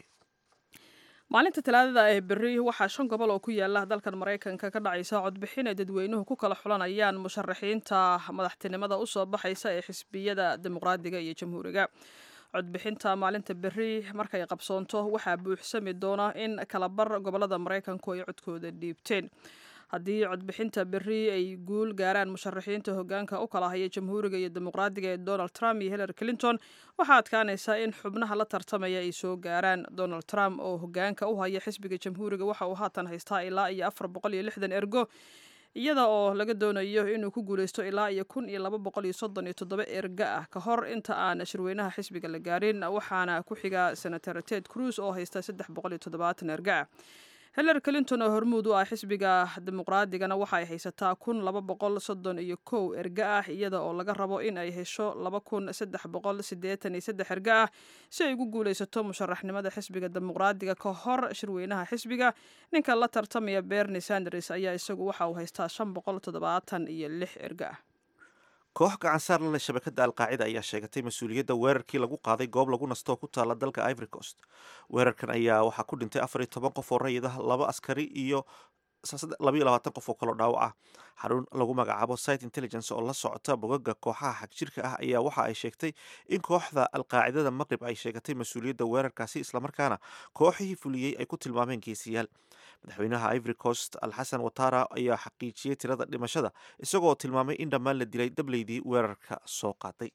maalinta talaadada ee berri waxaa shan gobol oo ku yaala dalkan maraykanka ka dhacaysa codbixin ay dadweynuhu ku kala xulanayaan musharaxiinta madaxtinimada usoo baxaysa ee xisbiyada dimuqraadiga iyo jamhuuriga codbixinta maalinta berri markay qabsoonto waxaa buuxsami doona in kalabar gobolada maraykanku ay codkooda dhiibteen haddii codbixinta berri ay guul gaaraan musharaxiinta hogaanka u kala haya jamhuuriga iyo dimuqraadiga ee donald trump iyo hillary clinton waxaa adkaanaysaa in xubnaha la tartamaya ay soo gaaraan donald trump oo hogaanka u haya xisbiga jamhuuriga waxa uu haatan haystaa ilaa iyo afar boqol iyo lixdan ergo iyada oo laga doonayo inuu ku guuleysto ilaa iyo kun iyo laba boqol iyo soddon iyo toddoba erga ah ka hor inta aan shirweynaha xisbiga la gaarin waxaana ku xiga senator ted cruz oo haysta saddex boqol iyo toddobaatan erga ah hillary clinton oo hormuud u ah xisbiga dimuqraadigana waxa ay haysataa kun laba boqol soddon iyo kow erga ah iyada oo laga rabo in ay hesho laba kun saddex boqol siddeetan iyo saddex erga ah si ay ugu guuleysato musharaxnimada xisbiga dimuqraadiga ka hor shirweynaha xisbiga ninka la tartamaya bernie sanders ayaa isagu waxa uu haystaa shan boqol toddobaatan iyo lix erga ah koox gacansaar la leh shabakadda alqaacida ayaa sheegatay mas-uuliyadda weerarkii lagu qaaday goob lagu nasto oo ku taala dalka ivory coast weerarkan ayaa waxaa ku dhintay afar iyo toban qof oo rayid ah laba askari iyo labaiyo labaatan qof oo kaloo dhaawac ah xarun lagu magacaabo site intelligence oo la socota bogaga kooxaha xagjirka ah ayaa waxa ay sheegtay in kooxda alqaacidada maqrib ay sheegatay mas-uuliyadda weerarkaasi islamarkaana kooxihii fuliyey ay ku tilmaameen geesiyaal madaxweynaha ivory coast alxasan watara ayaa xaqiijiyey tirada dhimashada isagoo tilmaamay in dhammaan la dilay dableydii weerarka soo qaaday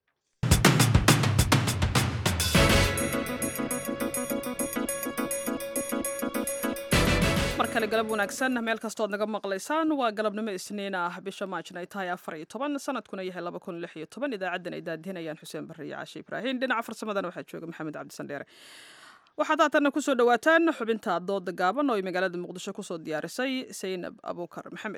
mar kale galab wanaagsan meel kastood naga maqlaysaan waa galabnimo isniin ah bisha maajna ay tahay afar iyo toban sanadkuna yahay laba kun lix iyo toban idaacadan ay daadihinayaan xuseen barre iyo cashe ibraahim dhinaca farsamadana waxaa jooga maxamed cabdisandheere waxaad haatanna kusoo dhawaataan xubinta dooda gaaban oo ay magaalada muqdisho kusoo diyaarisay saynab abuukar maxamed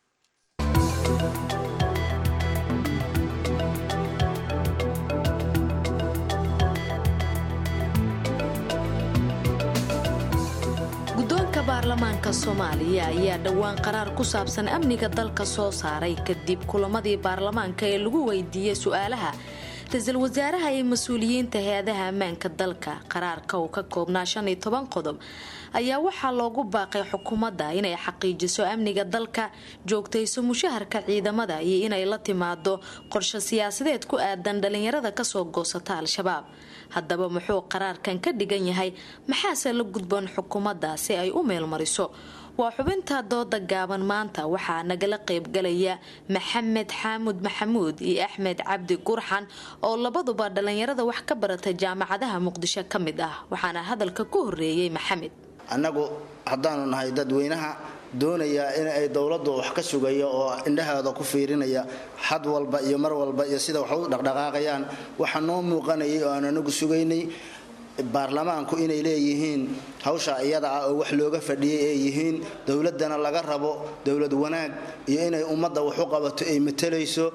guddoonka baarlamaanka soomaaliya ayaa dhowaan qaraar ku saabsan amniga dalka soo saaray kadib kulamadii baarlamaanka ee lagu weydiiyey su-aalaha ra-iisul wasaaraha iyo mas-uuliyiinta hay-adaha ammaanka dalka qaraarka uu ka koobnaa shan iyo toban qodob ayaa waxaa loogu baaqay xukuumadda inay xaqiijiso amniga dalka joogtayso mushaharka ciidamada iyo inay la timaado qorshe siyaasadeed ku aadan dhalinyarada kasoo goosata al-shabaab haddaba muxuu qaraarkan ka dhigan yahay maxaase la gudboon xukuumadda si ay u meelmariso waa xubinta dooda gaaban maanta waxaa nagala qaybgalaya maxamed xaamud maxamuud iyo axmed cabdi gurxan oo labaduba dhallinyarada wax ka barata jaamacadaha muqdisho ka mid ah waxaana hadalka ku horeeyey maxamed annagu haddaanu nahay dadweynaha doonaya in ay dowladdu wax ka sugaya oo indhaheeda ku fiirinaya xad walba iyo mar walba iyo sida wax u dhaqdhaqaaqayaan waxaa noo muuqanayay oo aan anagu sugaynay baarlamaanku inay leeyihiin hawsha iyada ah oo wax looga fadhiyay ay yihiin dowladana laga rabo dowlad wanaag iyo inay ummadda wax u qabato ay matalayso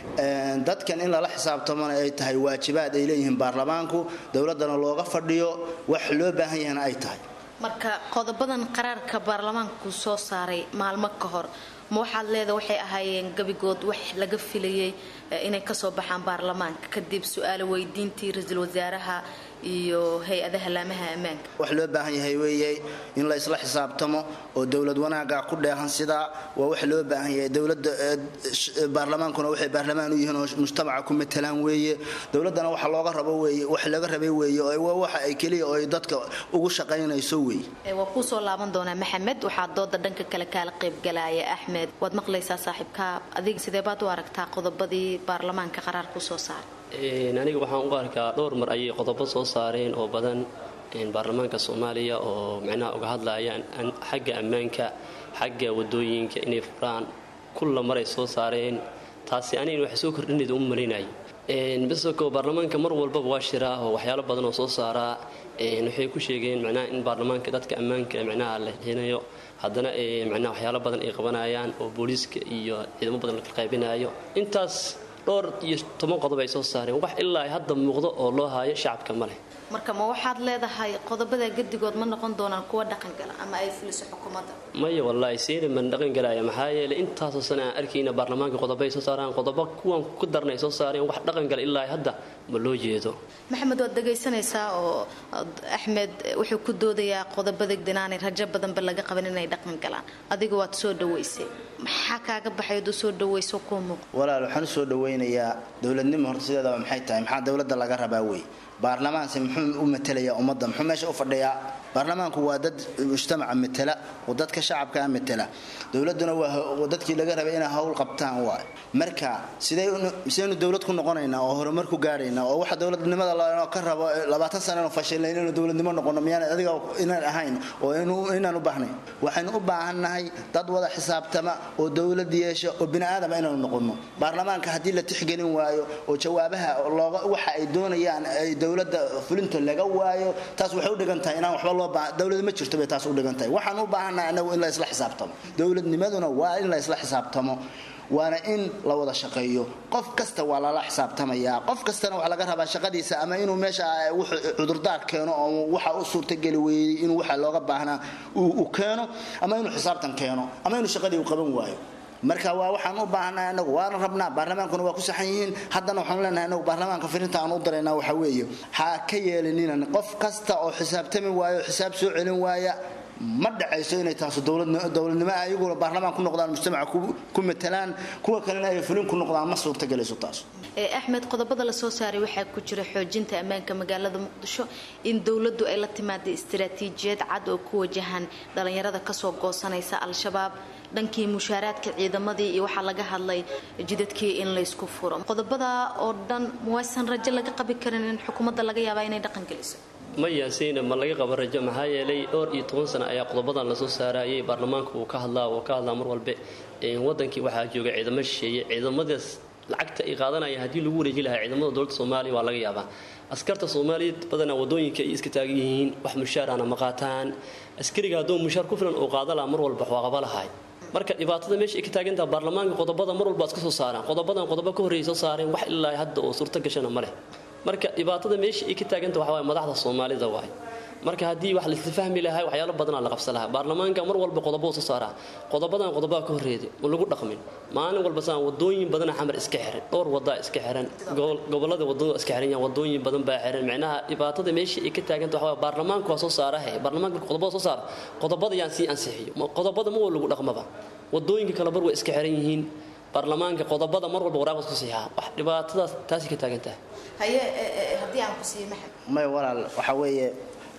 dadkan in lala xisaabtamona ay tahay waajibaad ay leeyihiin baarlamaanku dowladana looga fadhiyo wax loo baahan yahana ay tahay marka qodobadan qaraarka baarlamaanku soo saaray maalmo ka hor ma waxaad leeda waxay ahaayeen gabigood wax laga filayay inay kasoo baxaan baarlamaanka kadib su-aalo weydiintii ra-iisul wasaaraha iyo hay-adaha laamaha ammaanka wax loo baahan yahay weeye in la isla xisaabtamo oo dowlad wanaaga ku dheehan sidaa waa wax loo baahan yahay dowlada baarlamaankuna waxay baarlamaan u yihiin oo mujtamaca ku matalaan weeye dowladana waxa looga rabo weeye wax laga rabay weeye oo waxa ay keliya oo ay dadka ugu shaqaynayso weeye waa kuusoo laaban doonaa maxamed waxaa dooda dhanka kale kaala qaybgalaya axmed waad maqlaysaa saaxiibka adiga sidee baad u aragtaa qodobadii baarlamaanka qaraarku soo saaray aniga waxaan u arkaa dhowr mar ayay qodobo soo saareen oo badan baarlamaanka soomaaliya oo micnaha uga hadlayaan xagga ammaanka xagga wadooyinka inay furaan kulla maray soo saareen taasi aniga wax soo kordhinayda u malinay bisoko baarlamaanka mar walbaba waa shiraa oo waxyaalo badan oo soo saaraa waxay ku sheegeen micnaha in baarlamaanka dadka ammaanka micnaha la hinayo haddana micnaha waxyaalo badan ay qabanayaan oo booliiska iyo ciidamo badan la qaybinayo intaas dhowr iyo toban qodob ay soo saareen wax ilaa hadda muuqdo oo loo haayo shacabka ma leh marka ma waxaad leedahay qodobada gedigood ma noqon doonaan kuwa dhaqangala ama ay fuliso xukuumadda maya wallaahi siina man dhaqan galaya maxaa yeelay intaasoo sana aan arkayna baarlamaanka qodobo ay soo saaraan qodobo kuwan ku darna ay soo saareen wax dhaqan gala ilaa hadda ma loo jeedo maxamed waad dhegaysanaysaa oo axmed wuxuu ku doodayaa qodobada dinaanay rajo badanba laga qaban inay dhaqan galaan adiga waad soo dhaweysay maxaa kaaga baxay aduu soo dhaweyso kuu muuqda walaal waxaan usoo dhaweynayaa dowladnimo horta sideedaba maxay tahay maxaa dowladda laga rabaa wey baarlamaanse muxuu u matelayaa ummadda muxuu meesha u fadhiyaa baarlamaanku waa dad mujtamaca matela oo dadka shacabkaa matela dowladuna waa dadkii laga rabay inay hawl qabtaan waay marka sidaynu dowlad ku noqonaynaa oo horumar ku gaadhaynaa oo waxa dowladnimada lanoo ka rabo labaatan sanano fashilna inaynu dowladnimo noqono miyaan adiga inaan ahayn oo inaan u baahnayn waxaynu u baahannahay dad wada xisaabtama oo dowlad yeesha oo bini aadama inaanu noqono baarlamaanka haddii la tixgelin waayo oo jawaabaha looga waxa ay doonayaan ay dowladda fulinta laga waayo taas waxay u dhigan tahay inaan waxba loo baahan dowlad ma jirto bay taas u dhigan tahay waxaan u baahannahay anagu in la isla xisaabtamo dowladnimaduna waa in la isla xisaabtamo waana in la wada shaqeeyo qof kasta waa lala xisaabtamayaa qof kastana waxaa laga rabaa shaqadiisa ama inuu meesha cudurdaar keeno oo waxa u suurtageli weeyey inuu waxa looga baahnaa uu keeno ama inuu xisaabtan keeno ama inuu shaqadii u qaban waayo marka waa waxaan u baahannahay anagu waana rabnaa baarlamaankuna waa ku saxan yihiin haddana waxaan leenahay anagu baarlamaanka firinta aan u daraynaa waxa weeye ha ka yeelininan qof kasta oo xisaabtami waayo xisaab soo celin waaya ma dhacayso inay taasu dowladnimo ayaguna baarlamaan ku noqdaan mujtamaca ku matalaan kuwa kalena ay fulin ku noqdaan ma suurtagelayso taas axmed qodobada la soo saaray waxaa ku jira xoojinta ammaanka magaalada muqdisho in dowladdu ay la timaada istaraatiijiyad cad oo ku wajahan dhalinyarada kasoo goosanaysa al-shabaab dhankii mushaaraadka ciidamadii iyo waxaa laga hadlay jidadkii in laysku furo qodobada oo dhan muwaysan rajo laga qabi karin in xukuumadda laga yaabaa inay dhaqan geliso maya siina ma laga qaba rajo maxaa yeelay dhowr iyo toban sano ayaa qodobadan lasoo saarayay baarlamaanka uu ka hadlaa oo ka hadlaa mar walbe wadankii waxaa jooga ciidamo shisheeye ciidamadaas lacagta ay qaadanaya haddii lagu wareeji lahaa ciidamada dowladda soomaaliya waa laga yaabaa askarta soomaaliyeed badanaa wadooyinka ay iska taagan yihiin wax mushaarana ma qaataan askariga hadduu mushaar ku filan uu qaada lahaa mar walba waa qaba lahay marka dhibaatada meesha ay ka taagantaha baarlamaanka qodobada mar walba iska soo saaraan qodobadan qodobo ka horreeyay soo saareen wax ilaa hadda oo suurto gashana ma leh marka dhibaatada meesha ay ka taaganta waxa waaye madaxda soomaalida waay marka haddii wax laisla fahmi lahaa waxyaalo badanaa la qabsan lahaa baarlamaanka mar walba qodobo soo saaraa qodobadan qodobaa ka horreeday oo lagu dhaqmin maalin walba saan wadooyin badana xamar iska xiran dhowr wadaa iska xiran gobolada wadada iska xiran yahan wadooyin badan baa xiran micnaha dhibaatada meesha ay ka taaganta waxa waaye baarlamaanka waa soo saarahe baarlamaanka marka qodobada soo saara qodobada yaan sii ansixiyo qodobada ma waa lagu dhaqmaba wadooyinka kale bar way iska xiran yihiin baarlamaanka qodobada mar walba waraaqas ku siixa wax dhibaatadaas taasi ka taagan tahay haye haddii aan ku siiyo maxamed may walaal waxa weeye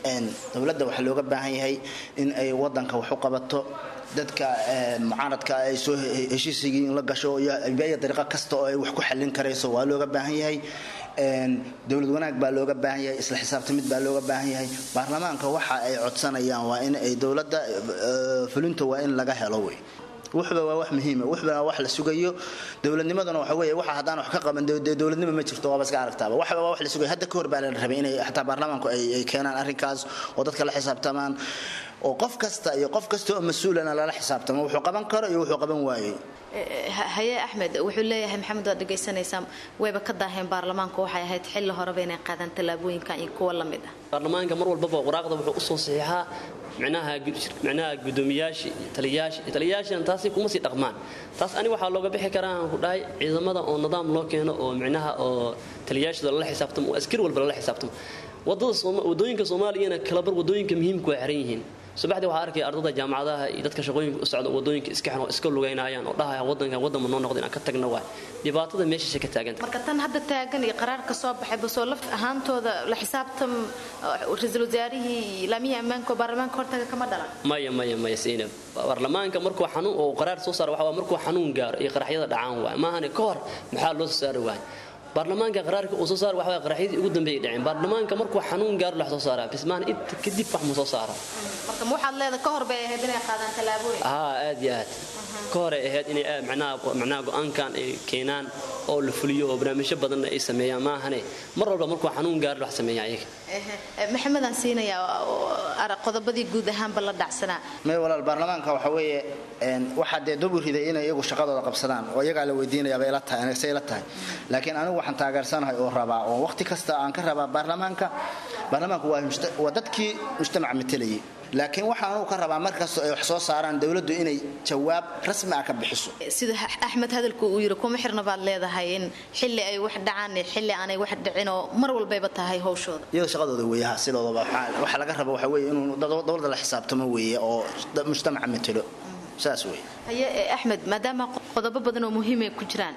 dowladda waxaa looga baahan yahay in ay wadanka wax u qabato dadka mucaaradka ay soo heshiisigii in la gasho iyo beya dariiqo kasta oo ay wax ku xallin karayso waa looga baahan yahay dowlad wanaag baa looga baahan yahay isla xisaabtamid baa looga baahan yahay baarlamaanka waxa ay codsanayaan waa in ay dowladda fulinta waa in laga helo wey wuxuba waa wax muhiima wuxuba waa wax la sugayo dowladnimaduna waxa weeye waxa haddaan wax ka qaban dee dowladnimo ma jirto waaba iska aragtaaba waxba waa wax la sugayo hadda ka hor baa la rabay inay xataa baarlamaanku ay ay keenaan arrinkaas oo dadka la xisaabtamaan oo qof kasta iyo qof kasta oo mas-uulana lala xisaabtamo wuxuu qaban karo iyo wuxuu qaban waayey haye axmed wuxuu leeyahay maxamed waad dhegaysanaysaa wayba ka daaheen baarlamaanku waxay ahayd xilli horeba inay qaadaan tallaabooyinkan iyo kuwa la mid ah baarlamaanka mar walbaba waraaqda wuxuu usoo saxiixaa micnaha micnaha gudoomiyaasha taliyayaasha taliyayaashana taasi kuma sii dhaqmaan taas ani waxaa looga bixi karaa aan ku dhahay ciidamada oo nidaam loo keeno oo micnaha oo taliyayaashada lala xisaabtamo oo askari walba lala xisaabtamo wadada wadooyinka soomaaliyana kalabar wadooyinka muhiimka waa xiran yihiin subaxdii waxaa arkaya ardada jaamacadaha iyo dadka shaqooyinka u socda wadooyinka iska xan oo iska lugaynayaan oo dhahaya wadankan wadanma noo noqda inaan ka tagna waay dhibaatada meeshaashay ka taaganta marka tan hadda taagan iyo qaraarka soo baxay basoo laf ahaantooda la xisaabtam ra-iisul wasaarihii laamihii ammaanka oo baarlamaanka hortaga kama dhalan maya maya maya siinab baarlamaanka markuu xanuun oo qaraar soo saaro waxa waa markuu xanuun gaaro iyo qaraxyada dhacaan waay maahane ka hor maxaa loo soo saari waay baarlamaanka qaraarka uu soo saar waxa qaraxyadii ugu dambeeyay dhaceen baarlamaanka markuu xanuun gaaro la soo saaraa bismaan inta kadib wax ma soo saara marka ma waxaad leedahay ka hor bay ahayd inay qaadaan tallaabooyin haa aad iyo aad ka hor ay ahayd inay macnaha macnaha go-aankan ay keenaan oo la fuliyo oo barnaamijyo badanna ay sameeyaan maahane mar walba markuu xanuun gaaro wax sameeyaa iyaga maxamed aan siinayaa qodobadii guud ahaanba la dhacsanaa may walaal baarlamaanka waxa weeye waxaa dee dub u riday inay iyagu shaqadooda qabsadaan oo iyagaa la weydiinayaabay ila tahay anigse ila tahay laakiin anigu waxaan taageersanahay oo rabaa oo waqti kasta aan ka rabaa baarlamaanka baarlamaanku waa dadkii mujtamaca matelayay laakiin waxaan anugu ka rabaa markastoo ay wax soo saaraan dowladdu inay jawaab rasmi ah ka bixiso sida axmed hadalku uu yiri kuma xirna baad leedahay in xilli ay wax dhacaan iyo xilli aanay wax dhicin oo mar walbayba tahay howshooda iyadoo shaqadooda weeyaha sidoodaba waxa laga raba waxa weeye inuu dowladda la xisaabtamo weeye oo mujtamaca matelo saas weeye haye axmed maadaama qodobo badan oo muhiim ay ku jiraan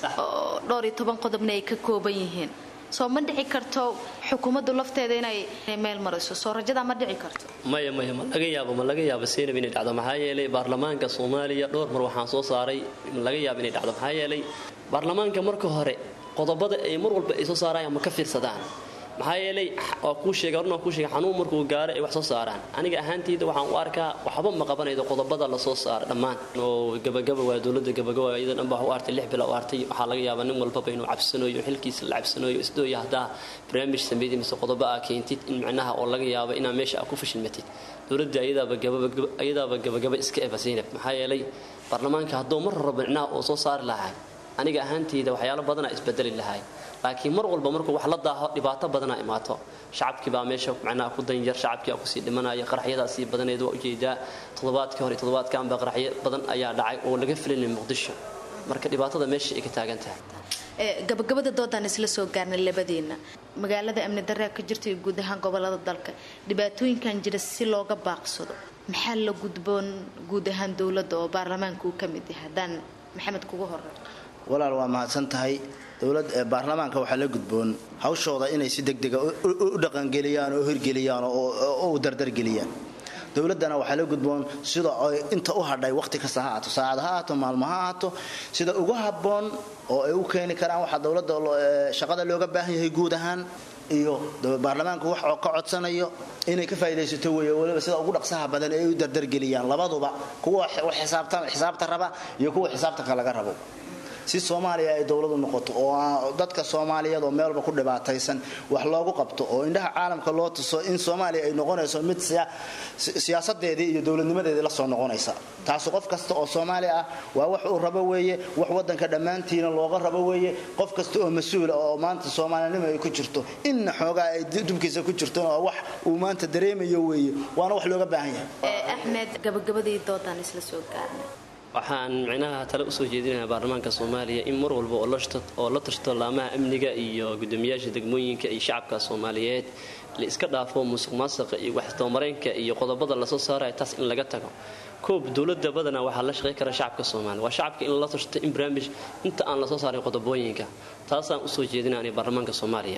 oo dhowr iyo toban qodobna ay ka kooban yihiin soo ma dhici karto xukuumaddu lafteeda inay meel mariso soo rajadaa ma dhici karto maya maya ma laga yaabo ma laga yaabo seynab inay dhacdo maxaa yeelay baarlamaanka soomaaliya dhowr mar waxaan soo saaray ma laga yaabo inay dhacdo maxaa yeelay baarlamaanka marka hore qodobada ay mar walba ay soo saarayaan ma ka fiirsadaan maxaa yeelay waa kuu sheega horna waa kuu sheega xanuun markuu gaaro ay wax soo saaraan aniga ahaantayda waxaan u arkaa waxba ma qabanaydo qodobada la soo saara dhammaan oo gabagaba waa dowladda gabagaba iyada dhan baa u artay lix bila u artay waxaa laga yaabaa nin walbaba inuu cabsanayo xilkiisa la cabsanayo isdooya haddaa barnaamij sameeyay mise qodobo aa keentid in macnaha oo laga yaabo inaa meesha aa ku fashilmatid dowladda iyadaaba gababa iyadaaba gabagaba iska eba zaynab maxaa yeelay baarlamaanka hadduu mar rabo macnaha oo soo saari lahaa aniga ahaantayda waxyaalo badanaa isbedeli lahay laakiin mar walba markuu wax la daaho dhibaato badanaa imaato shacabkii baa meesha macnaha ku danyar shacabkii aa kusii dhimanaya qaraxyadaasii badaneed waa ujeedaa toddobaadkii hore toddobaadkanba qaraxyo badan ayaa dhacay oo laga filinay muqdisho marka dhibaatada meesha ay ka taagan tahay gabagabada doodaan isla soo gaarnay labadiina magaalada amni daraa ka jirta iyo guud ahaan gobolada dalka dhibaatooyinkan jira si looga baaqsado maxaa la gudboon guud ahaan dowladda oo baarlamaanka uu ka mid yahay haddaan maxamed kugu horey walaal waa mahadsan tahay dowlad baarlamaanka waxaa la gudboon hawshooda inay si degdega u dhaqangeliyaan oo hirgeliyaan oo u dardargeliyaan dowladdana waxaa la gudboon sida ay inta u hadhay waqti kasta ha ahaato saacad ha ahaato maalmo ha ahaato sida ugu habboon oo ay u keeni karaan waxaa dowladda shaqada looga baahan yahay guud ahaan iyo baarlamaanku wax oo ka codsanayo inay ka faa'idaysato weeye waliba sida ugu dhaqsaha badan ee ay u dardargeliyaan labaduba kuwa xisaabta raba iyo kuwa xisaabtanka laga rabo si soomaaliya ay dowladu noqoto oo dadka soomaaliyeed oo meelba ku dhibaataysan wax loogu qabto oo indhaha caalamka loo tuso in soomaaliya ay noqonayso mid siyaasadeedii iyo dowladnimadeedii la soo noqonaysa taasu qof kasta oo soomaali ah waa wax uu rabo weeye wax wadanka dhammaantiina looga rabo weeye qof kasta oo mas-uula oo maanta soomaalinimo ay ku jirto inna xoogaa ay dubkiisa ku jirto oo wax uu maanta dareemayo weeye waana wax looga baahan yahay axmed gabagabadii doodaan isla soo gaarnay waxaan micnaha tale usoo jeedinayaa baarlamaanka soomaaliya in mar walba oo la tashto laamaha amniga iyo gudoomiyaasha degmooyinka iyo shacabka soomaaliyeed la iska dhaafo musuq maasuqa iyo waxtoomareynka iyo qodobada lasoo saaraya taas in laga tago koob dowlada badanaa waxaa la shaqey kara shacabka soomaaliya waa shacabka in la tashto in barnaamij inta aan lasoo saarin qodobooyinka taasaan usoo jeedinaya baarlamaanka soomaaliya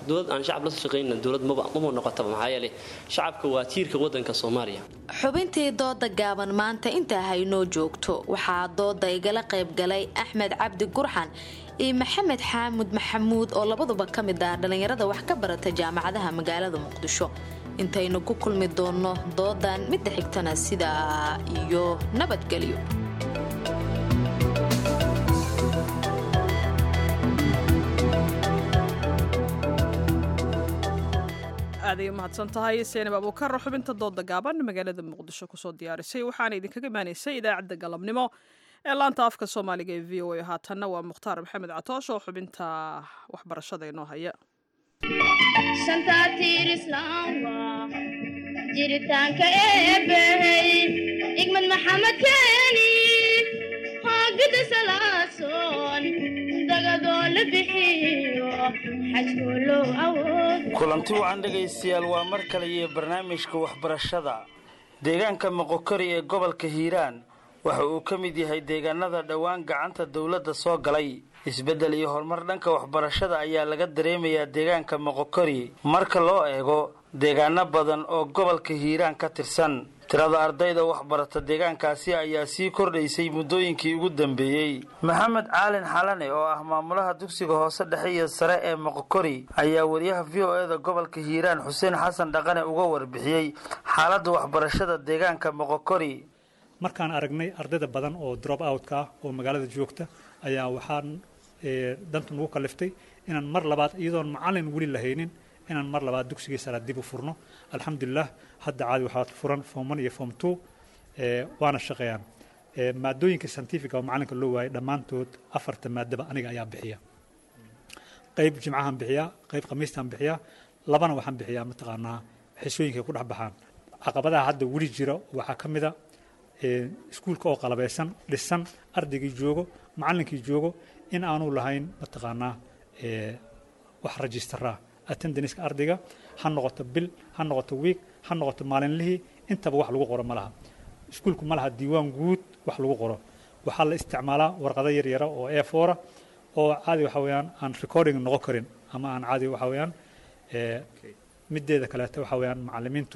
dowlad aan shacab la shaqaynna dowlad maba maba noqotaba maxaa yeelay shacabka waa tiirka waddanka soomaaliya xubintii dooda gaaban maanta intaa haynoo joogto waxaa dooda igala qayb galay axmed cabdi gurxan iyo maxamed xaamud maxamuud oo labaduba ka mid ah dhallinyarada wax ka barata jaamacadaha magaalada muqdisho intaynu ku kulmi doonno doodan midda xigtana sidaa iyo nabadgelyo aaday u mahadsan tahay seenab abuukar xubinta dooda gaaban magaalada muqdisho kusoo diyaarisay waxaana idinkaga imaanaysay idaacadda galabnimo ee laanta afka soomaaliga ee v o a haatanna waa mukhtaar maxamed catoosh oo xubinta waxbarashada inoo haya jiritaanka eebbey igmad maxamed keeni hoogida salaasoon dagadoo la bixiyo xajkoo loo awood kulanti wacan dhegaystayaal waa mar kale iyo barnaamijka waxbarashada deegaanka moqokori ee gobolka hiiraan waxa uu ka mid yahay deegaanada dhowaan gacanta dowladda soo galay isbeddel iyo horumar dhanka waxbarashada ayaa laga dareemayaa deegaanka moqokori marka loo eego deegaano badan oo gobolka hiiraan ka tirsan tirada ardayda waxbarata deegaankaasi ayaa sii kordhaysay muddooyinkii ugu dambeeyey maxamed caalin xalane oo ah maamulaha dugsiga hoose dhexe iyo sare ee moqokori ayaa wariyaha v o eda gobolka hiiraan xuseen xasan dhaqane uga warbixiyey xaaladda waxbarashada deegaanka moqokori markaan aragnay ardayda badan oo drop outka ah oo magaalada joogta ayaa waxaan danta nagu kaliftay inaan mar labaad iyadoon macalin weli lahaynin inaan mar labaad dugsigii sare dib u furno alxamdulilah hadda caadi waxaa furan form one iyo form two waana shaqeeyaan maadooyinka scientifica oo macalinka loo waayay dhammaantood afarta maadaba aniga ayaa bixiya qayb jimcahan bixiyaa qayb khamiistaan bixiyaa labana waxaan bixiyaa mataqaanaa xisooyinkay ku dhex baxaan caqabadaha hadda weli jira waxaa ka mid a iskuulka oo qalabaysan dhisan ardaygii joogo macallinkii joogo in aanu lahayn mataqaanaa wax rajistaraa attendanska ardayga ha noqoto bil ha noqoto wiig ha noqoto maalinlihii intaba wax lagu qoro ma laha iskuulku ma laha diiwaan guud wax lagu qoro waxaa la isticmaalaa warqado yar yara oo e foora oo caadi waxa weeyaan aan recording noqon karin ama aan caadi waxa weeyaan mideeda kaleeto waxa weeyaan macallimiintu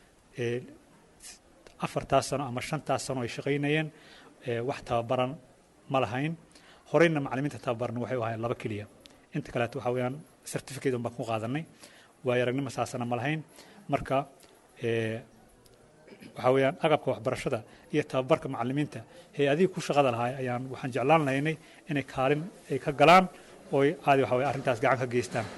afartaas sano ama shantaas sano ay shaqaynayeen wax tababaran ma lahayn horeyna macallimiinta tababaran waxay u ahayn laba keliya inta kaleeto waxa weeyaan certificate un baan ku qaadanay waayo aragnimo saasana ma lahayn marka waxa weeyaan agabka waxbarashada iyo tababarka macallimiinta hay-adihii ku shaqada lahaa ayaan waxaan jeclaan lahaynay inay kaalin ay ka galaan oo caadi waxa weye arrintaas gacan ka geystaan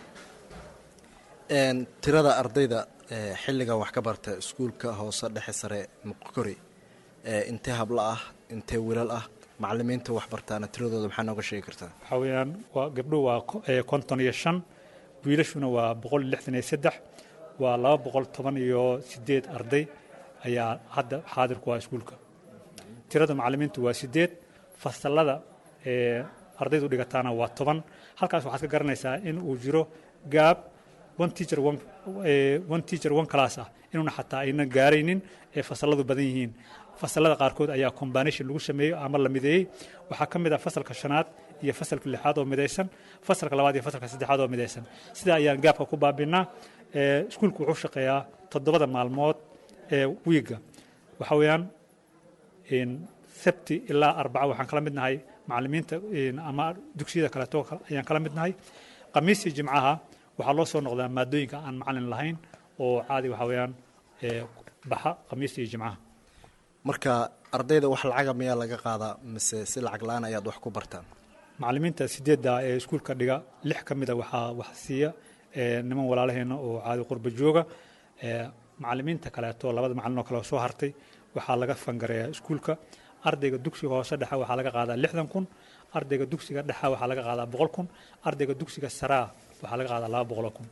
tirada ardayda xilligan wax ka barta iskuulka hoose dhexe sare muqkori intee hablo ah intee wilal ah macallimiinta wax bartaana tiradooda maxaa nooga sheegi kartaa waxaa weeyaan waa gabdho waa konton iyo shan wiilashuna waa boqol iyo lixdan iyo saddex waa laba boqol toban iyo sideed arday ayaa hadda xaadir ku ah iskuulka tirada macallimiintu waa sideed fasalada ardaydu dhigataana waa toban halkaas waxaad ka garanaysaa in uu jiro gaab one teacher one, one teacher one class ah inuuna xataa aynan gaaraynin ee fasaladu badan yihiin fasalada qaarkood ayaa combination lagu sameeyo ama la mideeyey waxaa ka mid ah fasalka shanaad iyo fasalka lixaad oo midaysan fasalka labaad iyo fasalka saddexaad oo midaysan sidaa ayaan gaabka ku baabinaa iskuulku wuxuu shaqeeyaa toddobada maalmood ee wiiga waxa weeyaan sabti ilaa arbaca waxaan kala midnahay macallimiinta ama dugsiyada kaleeto ayaan kala midnahay khamiistii jimcaha waxaa loo soo noqdaa maadooyinka aan macalin lahayn oo caadi waxa weeyaan baxa khamiista iyo jimcaha marka ardayda wax lacaga miyaa laga qaadaa mise si lacag la-aan ayaad wax ku bartaan macallimiinta sideedda ee iskuulka dhiga lix ka mida waxaa wax siiya niman walaalaheena oo caadi qurba jooga macallimiinta kaleeto labada macallin oo kale soo hartay waxaa laga fangareeyaa iskuulka ardayga dugsiga hoose dhexe waxaa laga qaadaa lixdan kun ardayga dugsiga dhexa waxaa laga qaadaa boqol kun ardayga dugsiga saraa waxaa laga qaadaa laba boqoloo kun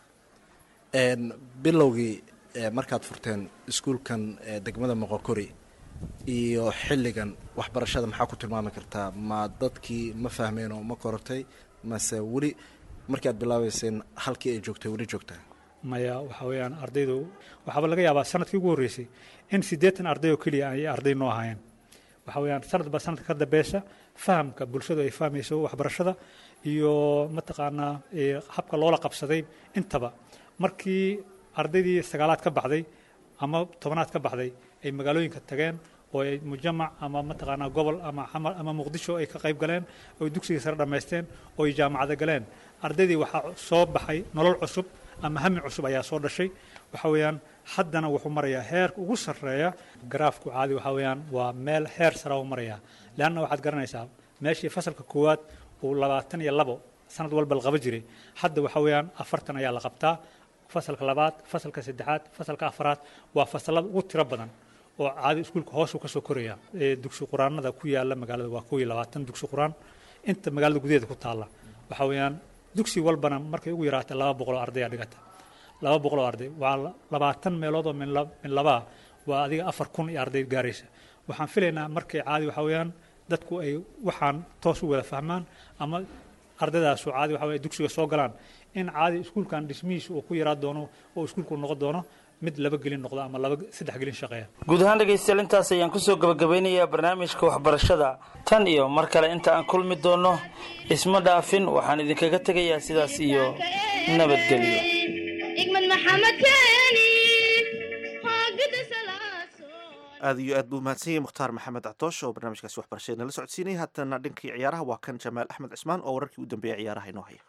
bilowgii markaad furteen iskuulkan degmada moqokori iyo xilligan waxbarashada maxaa ku tilmaami kartaa ma dadkii ma fahmeen oo ma korortay mase weli markii aad bilaabeyseen halkii ay joogtay weli joogtaa maya waxa weeyaan ardaydu waxaaba laga yaabaa sanadkii ugu horreysay in siddeetan arday oo keliya ay arday noo ahaayeen waxa weeyaan sanadba sanadka ka dambeysha fahamka bulshadu ay fahmayso waxbarashada iyo mataqaanaa habka loola qabsaday intaba markii ardaydii sagaalaad ka baxday ama tobanaad ka baxday ay magaalooyinka tageen oo ay mujamac ama mataqaanaa gobol ama xamar ama muqdisho ay ka qayb galeen oo dugsigii sare dhammaysteen oo ay jaamacada galeen ardaydii waxaa soo baxay nolol cusub ama hami cusub ayaa soo dhashay waxa weeyaan haddana wuxuu marayaa heerka ugu sarreeya garaafku caadi waxa weeyaan waa meel heer sare u maraya leanna waxaad garanaysaa meeshii fasalka koowaad uu labaatan iyo labo sanad walba la qaba jiray hadda waxa weeyaan afartan ayaa la qabtaa fasalka labaad fasalka saddexaad fasalka afaraad waa fasalada ugu tiro badan oo caadi iskuulka hoosuu ka soo koraya dugsi quraanada ku yaala magaalada waa kow iyo labaatan dugsi quraan inta magaalada gudaheeda ku taalla waxa weeyaan dugsi walbana markay ugu yaraatay laba boqol oo ardaya dhigata laba boqol oo arday waa labaatan meelood oo min labaa waa adiga afar kun iyo arday gaaraysa waxaan filaynaa markay caadi waxa weeyaan dadku ay waxaan toos u wada fahmaan ama ardaydaasu caadi waxa weye dugsiga soo galaan in caadi iskuulkan dhismihiisa uu ku yaraa doono oo iskuulku noqon doono mid laba gelin noqdo ama laba saddex gelin shaqeeya guud ahaan dhegaystayaal intaas ayaan kusoo gabagabeynayaa barnaamijka waxbarashada tan iyo mar kale inta aan kulmi doono isma dhaafin waxaan idinkaga tegayaa sidaas iyo nabadgelyo igmad maxamed keeni hoogada salaaso aad iyo aad buu mahadsan yahay mukhtaar maxamed catooshe oo barnaamijkaasi waxbarashada nala socodsiinaya haddana dhinkii ciyaaraha waa kan jamaal axmed cismaan oo wararkii u dambeeyay ciyaaraha inoo haya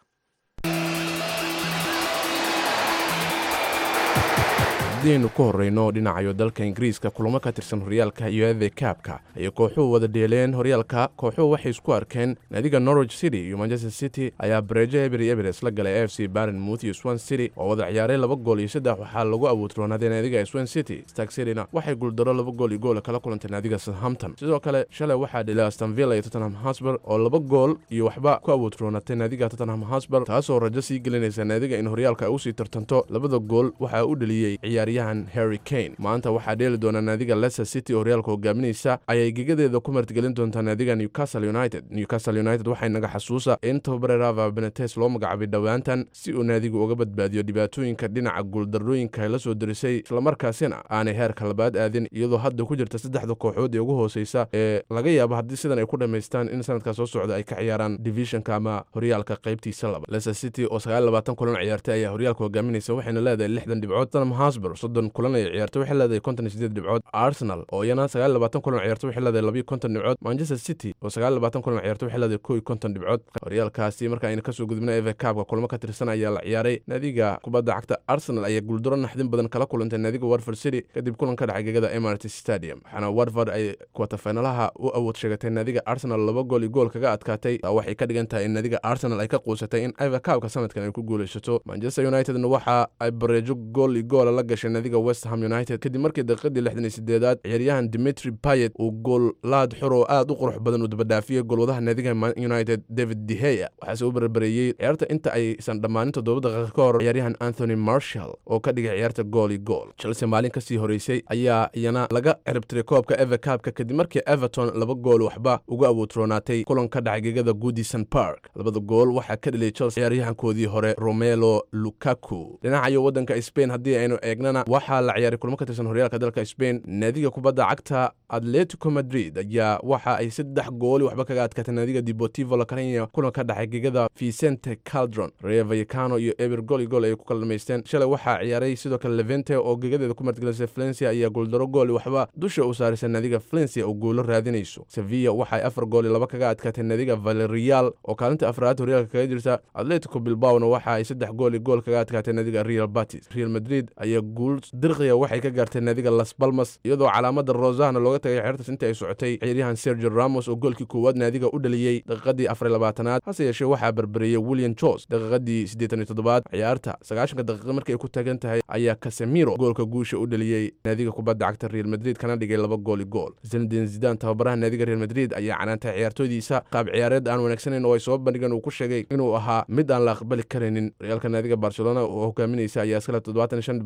haddaynu ku horrayno dhinacayo dalka ingiriiska kulamo ka tirsan horyaalka iyo eve kaabka ayay kooxuhu wada dheeleen horyaalka kooxuhu waxay isku arkeen naadiga norwich city iyo manchester city ayaa bareejo ebery eberes la galay f c barnmouth iyo swan city oo wada ciyaaray laba gool iyo saddex waxaa lagu abuutroonaaday naadiga swan city stark cityna waxay guuldaro laba gool iyo goola kala kulantay naadiga southampton sidoo kale shalay waxaa dhilay astonvilla iyo tottenham hosber oo laba gool iyo waxba ku abuutroonatay naadiga tottenham hosber taasoo rajo sii gelinaysa naadiga in horyaalka ay usii tartanto labada gool waxaa u dheliyey ciyaaryahan harry kane maanta waxaa dheeli doona naadiga leicester city oo horyaalka hogaaminaysa ayay gegadeeda ku martigelin doontaa naadiga newcastle united newcastle united waxay naga xasuusa in tababare rava benetes loo magacaabay dhowaantan si uu naadigu uga badbaadiyo dhibaatooyinka dhinaca guuldarrooyinka la soo derisay islamarkaasina aanay heerka labaad aadin iyadoo hadda ku jirta saddexda kooxood ee ugu hooseysa ee laga yaabo haddii sidan ay ku dhammaystaan in sanadka soo socda ay ka ciyaaraan divisionka ama horyaalka qaybtiisa laba leicester city oo sagaal labaatan kulan ciyaartay ayaa horyaalka hogaaminaysa waxayna leedahay lixdan dhibcood tottenham hosber soddon kulan ay ciyaartay waxay leedahay konton iyo sideed dhibcood arsenal oo iyana sagaal labaatan kulan ciyaartay waxay leedahay labiyo konton dhibcood manchester city oo sagaal labaatan kulan ciyaartay waxay leedahay kow iyo konton dhibcood horyaalkaasi marka ayna kasoo gudubna eve kaabka kulamo ka tirsan ayaa la ciyaaray naadiga kubadda cagta arsenal ayaa guuldaro naxdin badan kala kulantay naadiga warford city kadib kulan ka dhacay gegada emirates stadium waxaana warford ay kwatafinalaha u awood sheegatay naadiga arsenal laba gool iyo gool kaga adkaatay taa waxay ka dhigan tahay in naadiga arsenal ay ka quusatay in eve kaabka sanadkan ay ku guulaysato manchester unitedna waxa ay bareejo gool iyo goola la gashay naadiga west ham united kadib markii daqiiqadii lixdan iyo sideedaad ciyaaryahan dimitri payet uu gool laad xur oo aad u qurux badan uu dabadhaafiyey goolwadaha naadiga united david deheya waxaase u barbareeyey ciyaarta inta aysan dhammaanin toddoba daqiiqa ka hor ciyaaryahan anthony marshall oo ka dhigay ciyaarta gool iyo gool chelsea maalin kasii horeysay ayaa iyana laga ciribtiray koobka eve kaabka kadib markii everton laba gool waxba uga awoodroonaatay kulan ka dhacay gegada goodison park labada gool waxaa ka dheliyay chelsea ciyaaryahankoodii hore romelo lukaku dhinacayo waddanka spain haddii aynu eegnana waxaa la ciyaaray kulmo ka tirsan horyaalka dalka spain naadiga kubadda cagta atletico madrid ayaa waxa ay saddex gooli waxba kaga adkaatay naadiga deportivo lacarenia kulan ka dhacay gegada vicente caldron rea vallecano iyo eber gool iyo gool ayay ku kala dhamaysteen shalay waxaa ciyaaray sidoo kale levente oo gegadeeda ku martigelisay valencia ayaa gooldaro gooli waxba dusha u saaraysa naadiga valencia oo guulo raadinayso sevilla waxaay afar gool iyo laba kaga adkaatay naadiga valerial oo kaalinta afraad horyaalka kaga jirta atletico bilbaona waxa ay saddex gool iyo gool kaga adkaatay naadiga real batis real madrid ayaa guul dirqiya waxay ka gaartay naadiga las balmas iyadoo calaamada rosahna looga tagay xeertas intii ay socotay ciyaaryahan sergio ramos oo goolkii koowaad naadiga u dhaliyey daqiiqadii afar labaatanaad hase yeeshee waxaa barbareeyey william jos daqiiqadii siddeetan iyo toddobaad ciyaarta sagaashanka daqiiqa markii ay ku taagan tahay ayaa casemiro goolka guusha u dhaliyey naadiga kubadda cagta real madrid kana dhigay laba gool iyo gool zinedin zidan tababaraha naadiga real madrid ayaa canaantay ciyaartoydiisa qaab ciyaareed aan wanaagsanayn oo ay soo bandhigeen uu ku sheegay inuu ahaa mid aan la aqbali karaynin horyaalka naadiga barcelona oo hogaaminaysa ayaa iskale toddobaatan iyo shan dhibcood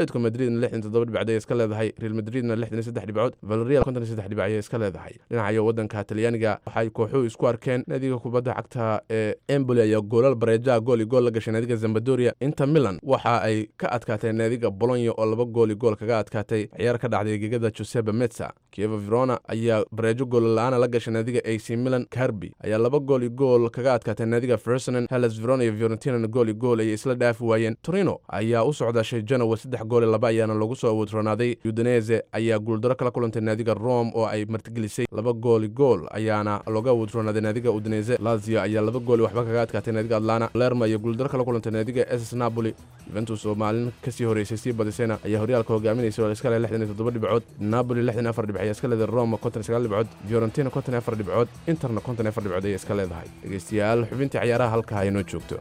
atletico madridna lixdan toddoba dhibcood ayay iska leedahay real madridna lixdan iyo saddex dhibcood valerial konton iyo saddex dhibc ayay iska leedahay dhinacayo waddanka talyaaniga waxay kooxuhu isku arkeen naadiga kubadda cagta ee emboli ayaa goolal bareejaha gool iyo gool la gashay naadiga zambadoria inter milan waxa ay ka adkaatay naadiga bolonya oo laba gool iyo gool kaga adkaatay ciyaar ka dhacday gegada joseba metsa kieva verona ayaa bareejo goolla-aana la gashay naadiga ac milan carbi ayaa laba gool iyo gool kaga adkaatay naadiga fersonan hellas verona iyo fiorentinana gool iyo gool ayay isla dhaafi waayeen torino ayaa u socdashay genowa saddex gool iyo laba ayaana lagu soo awoodronaaday udinese ayaa guuldaro kala kulantay naadiga rome oo ay martigelisay laba gool iyo gool ayaana looga awoodronaaday naadiga udinese lazio ayaa laba gool iyo waxba kaga adkaatay naadiga atlana lerma ayaa guuldaro kala kulantay naadiga ss napoli juventus oo maalin kasii horeysay sii badisayna ayaa horyaalka hogaaminaysa oo iska leh lixdan iyo toddoba dhibcood napoli lixdan iyo afar dhibc ayaa iska leedahay roma konton iyo sagaal dhibcood fiorentina konton iyo afar dhibcood interna konton iyo afar dhibcood ayay iska leedahay dhegeystayaal xubintii ciyaaraha halkaa inoo joogto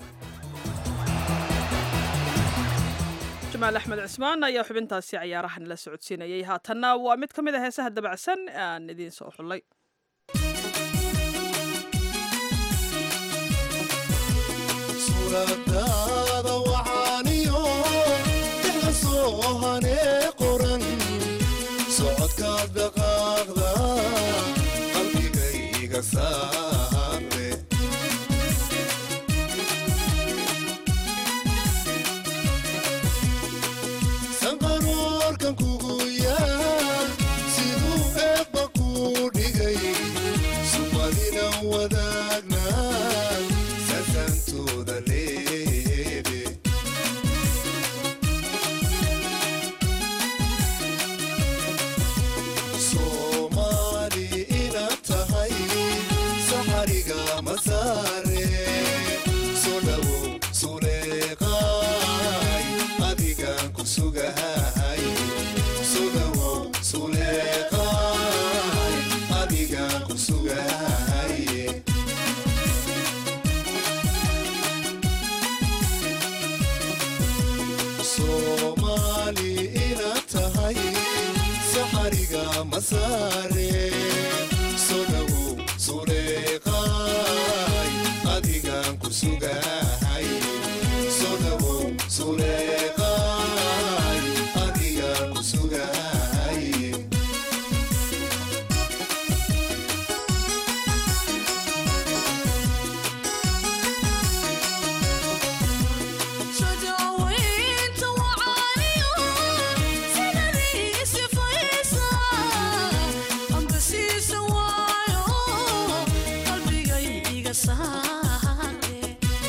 jamaal axmed cismaan ayaa xubintaasi ciyaarahan la socodsiinayay haatanna waa mid ka mid a heesaha dabacsan aan idiin soo xullay suuradaada wacaaniyo dixda soo hanee qoran socodkaad dhaqaaqda qalbigayga saare sanqaroorkan kugu yaa siduu eebba kuu dhigay sumadina wadaagna sasantooda leebe soomaali inaad tahay saxariga masaare soo dhawow suleeqaay adigaan ku sugahay soo dhawow suleeqaay adigaan ku sugahay soomaali inaad tahay saxariga masaare soo dhawow suleeqaay adigaan ku sugahay soo dhawow suleeqaay adigaan ku sugahay Shajaaweynta wacaaniyo sidadii sifaysa amba siisa waayo qalbigay iga saare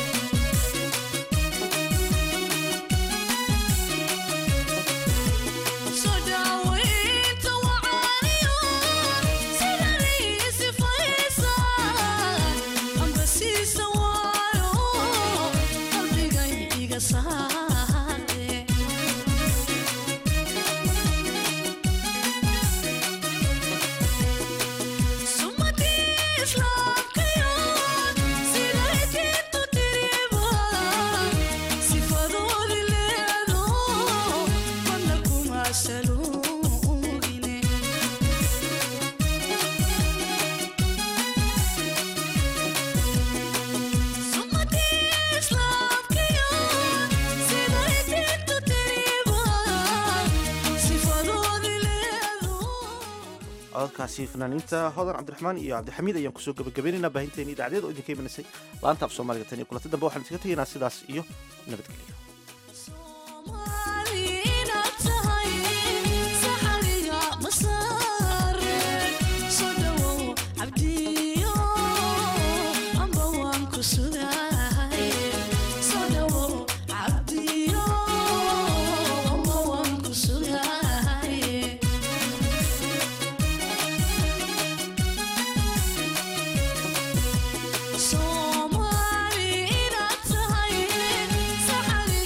Shajaaweynta wacaaniyo sidadii sifaysa amba siisa waayo qalbigay iga saare sumadii islaamkayo siday diintu tiriba sifadoodi leedo mana kuma saluugine sumadii islaamkayo siday diintu tiriba sifadoodi leedo cododkaasi fanaaniinta hodan cabdiraxmaan iyo cabdixamiid ayaan kusoo gabagabaynaynaa baahinteeni idacdeed oo idinka imanasay laanta af soomaaliga tan iyo kulanti dambe waxaan iskaga tegaynaa sidaas iyo nabadgelyo inaad tahay saxariga masaare soo dhawow cabdiyo amba waan ku sugahay soo dhawow cabdiyo amba waan ku sugahay soomaali inaad tahay saxariga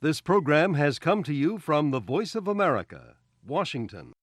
This program has come to you from the Voice of America, Washington.